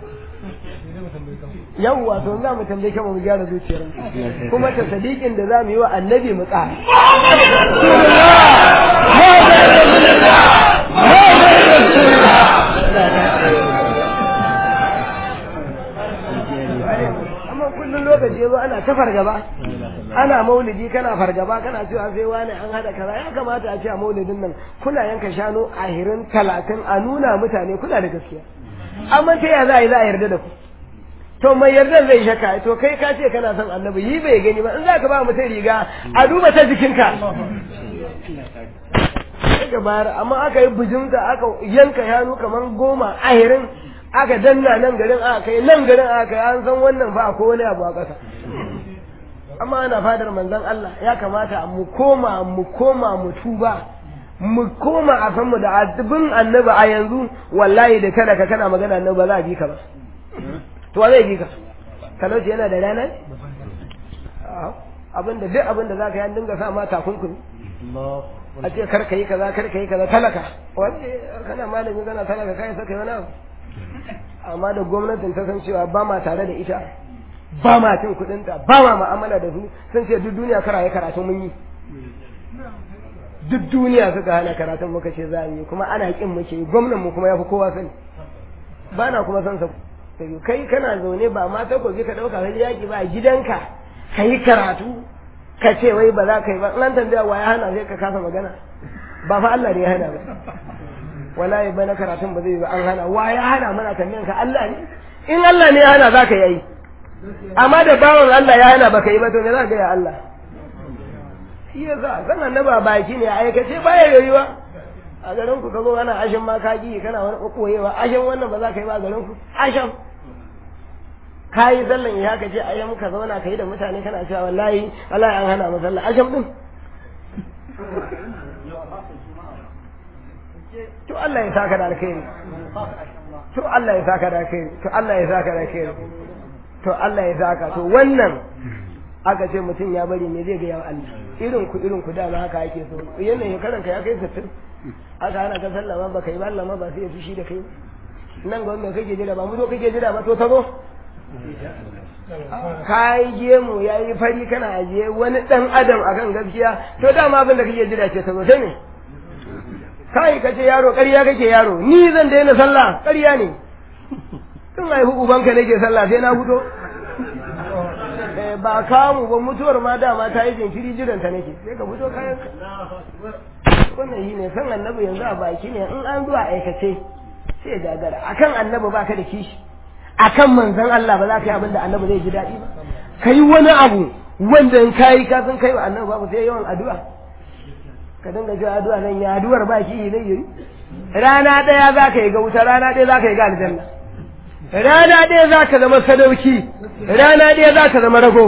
yawwa to za mu tambaye kama mu gyara zuciyar kuma ta sadiqin da za mu yi wa annabi mu tsara amma kullum lokaci yazo ana ta fargaba ana maulidi kana fargaba kana cewa sai wani an hada kaza ya kamata a ce a maulidin nan kuna yanka shanu ahirin talatin a nuna mutane kuna da gaskiya amma ta ya za a yi za a yarda da ku to mai yarda zai shaka to kai ka ce kana son annabi yi bai gani ba in za ka ba mutum riga a duba ta jikinka ka bayar amma aka yi bijimta aka yanka shanu kamar goma ahirin aka danna nan garin aka kai nan garin aka kai an san wannan ba ko wani abu a ƙasa amma ana fadar manzon Allah ya kamata mu koma mu koma mu tuba mu koma a san mu da azubin annabi a yanzu wallahi da kada ka kana magana annabi ba za a bi ka ba to zai bi ka talauci yana da rana abinda duk abinda za ka yi an dinga sa ma takunkumi a ce kar ka yi kaza kar ka yi kaza talaka wanda kana malami kana talaka kai saka wani abu amma da gwamnatin ta san cewa ba ma tare da ita ba ma cin kuɗinta ba ma mu'amala da su sun ce duk duniya kara yi karatu mun yi duk duniya suka hana karatun muka ce za mu yi kuma ana kin muke yi gwamnan mu kuma ya fi kowa sani ba na kuma san sa kai kana zaune ba ma ta kobi ka ɗauka wani yaƙi ba a gidanka ka yi karatu ka ce wai ba za ka yi ba nan tambaya wa ya hana sai ka kasa magana ba fa Allah ne ya hana ba wallahi bana karatun ba zai yi ba an hana wa ya hana mana tambayan ka Allah ne in Allah ne ya hana za ka yi amma da bawan Allah ya hana baka yi ba to me za ka yi Allah shi ya sa san annaba baki ne a aikace baya yoyuwa a garin ku ka zo ana ashin ma ka ji kana wani koyewa ashin wannan ba za ka yi ba a garin ku ashin ka yi sallan ya ka ce ayyam ka zauna ka yi da mutane kana cewa wallahi wallahi an hana mu sallah ashin din to Allah ya saka da alkhairi to Allah ya saka da alkhairi to Allah ya saka da alkhairi to Allah ya saka to wannan aka ce mutum ya bari me zai ga yawa Allah irin ku irin ku dama haka ake so yanayin karan ka ya kai sittin aka hana ka sallama ba kai ba Allah ma ba sai ya fushi da kai nan ga wanda kake jira ba mu zo kake jira ba to ta zo kai gemu yayi fari kana ajiye wani dan adam akan gaskiya to dama abin da kake jira ce ta zo sai ne kai ka ce yaro ƙarya kake yaro ni zan daina sallah ƙarya ne tun haihu ubanka nake sallah sai na fito ba kamu ba mutuwar ma dama ta yi jinkiri jiranta nake sai ka fito kayan wannan yi ne san annabi yanzu a baki ne in an zuwa aikace sai gagara akan annabi ba ka da kishi akan manzon Allah ba za ka yi abin da annabi zai ji daɗi ba ka yi wani abu wanda in ka yi ka san kai wa annabi babu sai yawan addu'a ka dinga cewa addu'a nan ya addu'ar ba ki zai yi rana ɗaya za ka yi ga wuta rana ɗaya za ka yi ga aljanna rana ɗaya za ka zama sadauki rana ɗaya za ka zama rago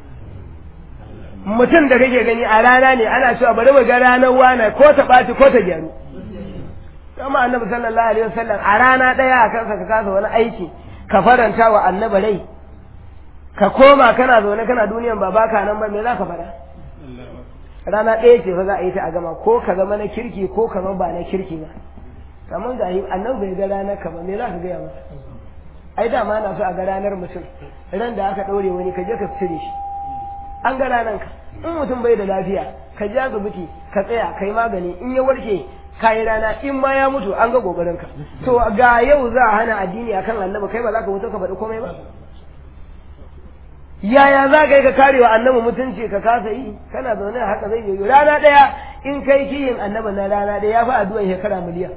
mutum da kake gani a rana ne ana cewa bari mu ga ranar wana ko ta ɓaci ko ta gyaru kama annabi sallallahu alaihi wasallam a rana ɗaya a kansa ka kasa wani aiki ka faranta wa annabi rai ka koma kana zaune kana duniyan ba baka nan ba me za ka faɗa rana ɗaya ce fa za a yi ta a gama ko ka zama na kirki ko ka zama ba na kirki ba kamar ga annabi bai ga ranar ka ba me za ka gaya masa ai dama na so a ga ranar mutum ran da aka ɗaure wani ka je ka cire shi an ga ranar ka in mutum bai da lafiya ka je asibiti ka tsaya kai magani in ya warke ka yi rana in ma ya mutu an ga gobarin ka to ga yau za a hana addini akan annabi kai ba za ka mutu ka faɗi komai ba yaya za ka yi ka karewa annabi mutunci ka kasa yi kana zaune a haka zai yi rana ɗaya in kai kiyin annabi na rana ɗaya ya fi addu'an shekara miliyan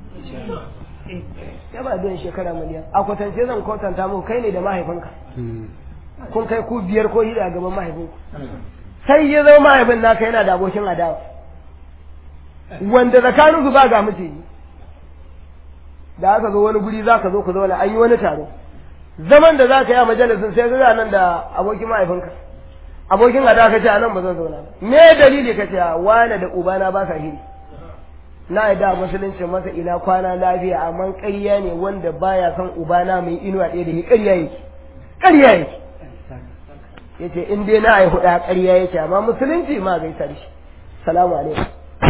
ya ba don shekara miliyan a kwatance zan kwatanta muku kai ne da mahaifinka kun kai ku biyar ko hida a gaban mahaifinku sai ya zama mahaifin naka yana da abokin adawa wanda tsakanin su ba ga miciji da aka zo wani guri za ka zo ku zauna an yi wani taro zaman da za ka yi a majalisin sai ga nan da abokin mahaifinka abokin ada ka ce a nan ba zan zauna ba me dalili ka ce wane da ubana ba ka hiri na yi da musulunci masa ina kwana lafiya amma ƙarya ne wanda baya son ubana mai inuwa ɗaya da shi ƙarya yake ƙarya yake yace in dai na ai huɗa ƙarya yake amma musulunci ma gaisa da shi salamu alaikum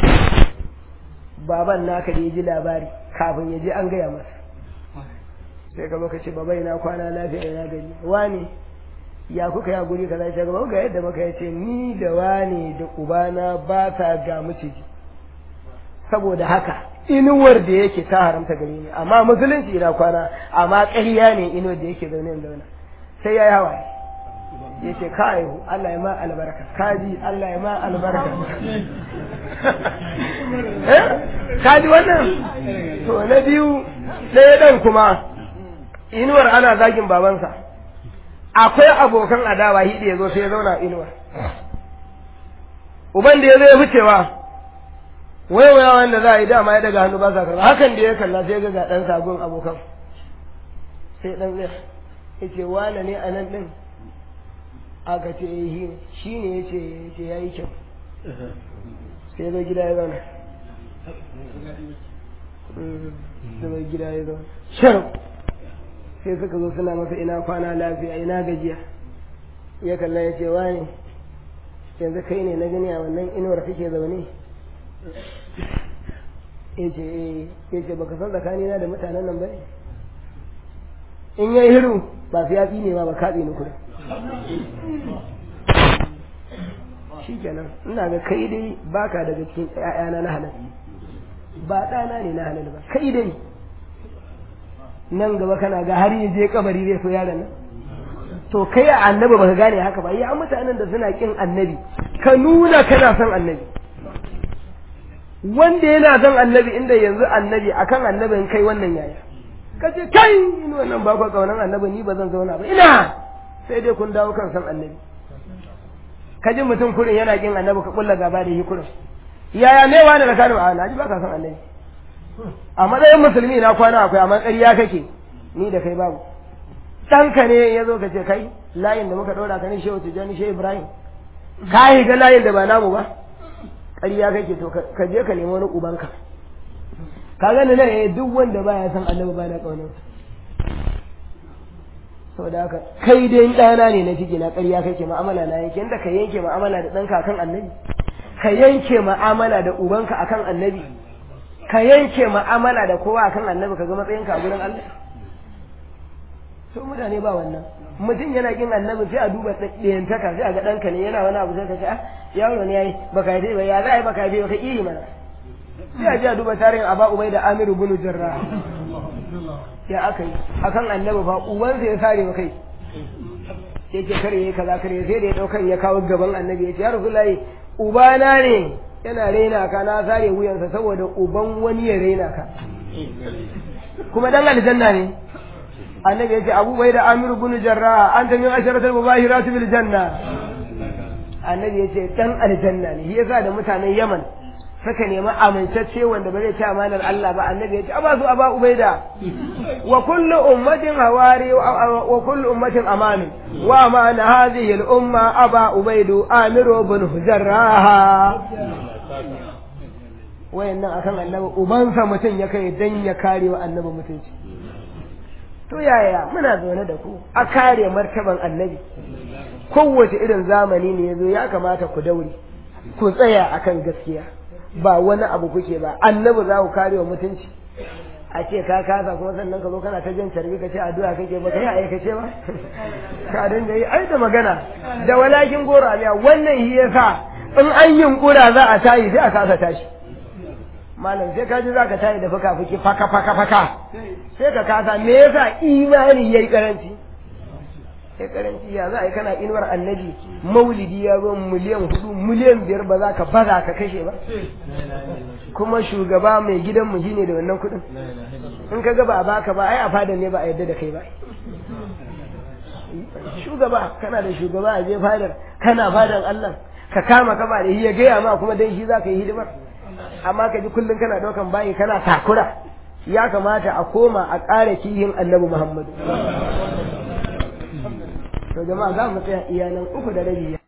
baban naka da ya ji labari kafin ya je an gaya masa sai ka lokaci baba ina kwana lafiya ina gari wani ya kuka ya guri kaza ce gaba ga yadda muka yace ni da wani da ubana ba sa ga miciji saboda haka inuwar da yake ta haramta gare ni amma musulunci ina kwana amma ƙarya ne inuwar da yake zaune zauna sai ya yi hawaye ya ce ka aihu Allah ya ma albarka kaji Allah ya ma albarka kaji wannan to na biyu ɗaya ɗan kuma inuwar ana zagin babansa akwai abokan adawa hidi ya zo sai ya zauna inuwar uban da ya zo ya ficewa waiwaya wanda za a yi dama ya daga hannu ba sa karba hakan da ya kalla sai ga ga ɗan sagon abokan sai ɗan zai ya ce wane ne a nan ɗin aka ce ya yi shi ne ya ce ya yi kyau sai zo gida ya zauna sai gida ya zauna shan sai suka zo suna masa ina kwana lafiya ina gajiya ya kalla ya ce wani yanzu kai ne na gani a wannan inuwar kake zaune ya ce ya ce baka san tsakanina da mutanen nan ba ne in yayi hiru ba su yafi ne ma ba kaɗe ni kuɗi shi kenan ina ga kai dai baka daga cikin ƴaƴana na halal ba ɗana ne na halal ba kai dai nan gaba kana ga har ya je kabari zai so yaron nan to kai a annabi baka gane haka ba ya mutanen da suna kin annabi ka nuna kana son annabi wanda yana son annabi inda yanzu annabi akan annabin kai wannan yaya ka ce kai in wannan ba ku kaunan annabi ni ba zan zauna ba ina sai dai kun dawo kan san annabi ka ji mutum kurin yana kin annabi ka kulla gaba da yi kurin yaya ne wani da kanu a na ji ba ka san annabi a matsayin musulmi na kwana akwai amma ƙarya kake ni da kai babu ɗanka ne ya zo ka ce kai layin da muka ɗora ka ne shehu tijjani shehu ibrahim ka yi ga layin da ba namu ba ƙarya kake to ka je ka nemi wani ubanka ka gani nan eh duk wanda baya san annabi ba na ƙaunar saboda haka kai dai ɗana ne na ciki na ƙarya kake ma'amala na yanke inda ka yanke ma'amala da ɗanka akan annabi ka yanke ma'amala da ubanka akan annabi ka yanke ma'amala da kowa akan annabi ka ga matsayinka a gurin Allah so mutane ba wannan mutum yana kin annabi sai a duba ɗayantaka sai a ga ɗanka ne yana wani abu sai ka ce ah yaro ne yayi baka yi ba ya za a yi baka yi ba ka iri mana sai a ji a duba tarihin aba ubai da amiru bunu jarra ya aka yi akan annabi fa ubansa ya sare wa kai yake kare yayi kaza kare sai da ya daukan ya kawo gaban annabi ya ce ya rasulullahi ubana ne yana raina ka na sare wuyansa saboda uban wani ya raina ka kuma dan aljanna ne annabi yace Abu Bayda Amir ibn Jarrah anta min asharatil mubahirat bil janna annabi yace dan aljanna ne shi yasa da mutanen Yaman suka nemi amintacce wanda ba zai ci amanar Allah ba annabi yace aba su aba Ubaida wa kullu ummatin hawari wa kullu ummatin aman wa amana hadhihi al umma aba Ubaidu Amir ibn Jarrah wayannan akan annabi ubansa mutum ya kai dan ya kare wa annabi mutunci to yaya muna zaune da ku a kare martaban annabi kowace irin zamani ne ya zo ya kamata ku daure ku tsaya akan gaskiya ba wani abu kuke ba annabi za ku kare wa mutunci a ce ka kasa kuma sannan ka zo kana ta jan carbi ka ce addu'a kake ba kai aikace ba ka dinga yi ai da magana da walakin goro aliya wannan shi yasa in an yunkura za a tayi sai a kasa tashi malam sai ka ji za ka tayi da fuka fuki faka faka faka sai ka kasa me yasa imani yayi karanci sai karanci ya za a yi kana inuwar annabi maulidi ya zo miliyan hudu miliyan biyar ba za ka baza ka kashe ba kuma shugaba mai gidan mu shine da wannan kudin in ka ga ba a baka ba ai a fadan ne ba a yadda da kai ba shugaba kana da shugaba a je fadar kana fadan Allah ka kama ka ba da ya gaya ma kuma dan shi za ka yi hidimar amma ka ji kullum kana ɗaukan bayi kana takura ya kamata a koma a ƙara kihin annabi Muhammadu to jama'a za mu tsaya iyalan uku da rabi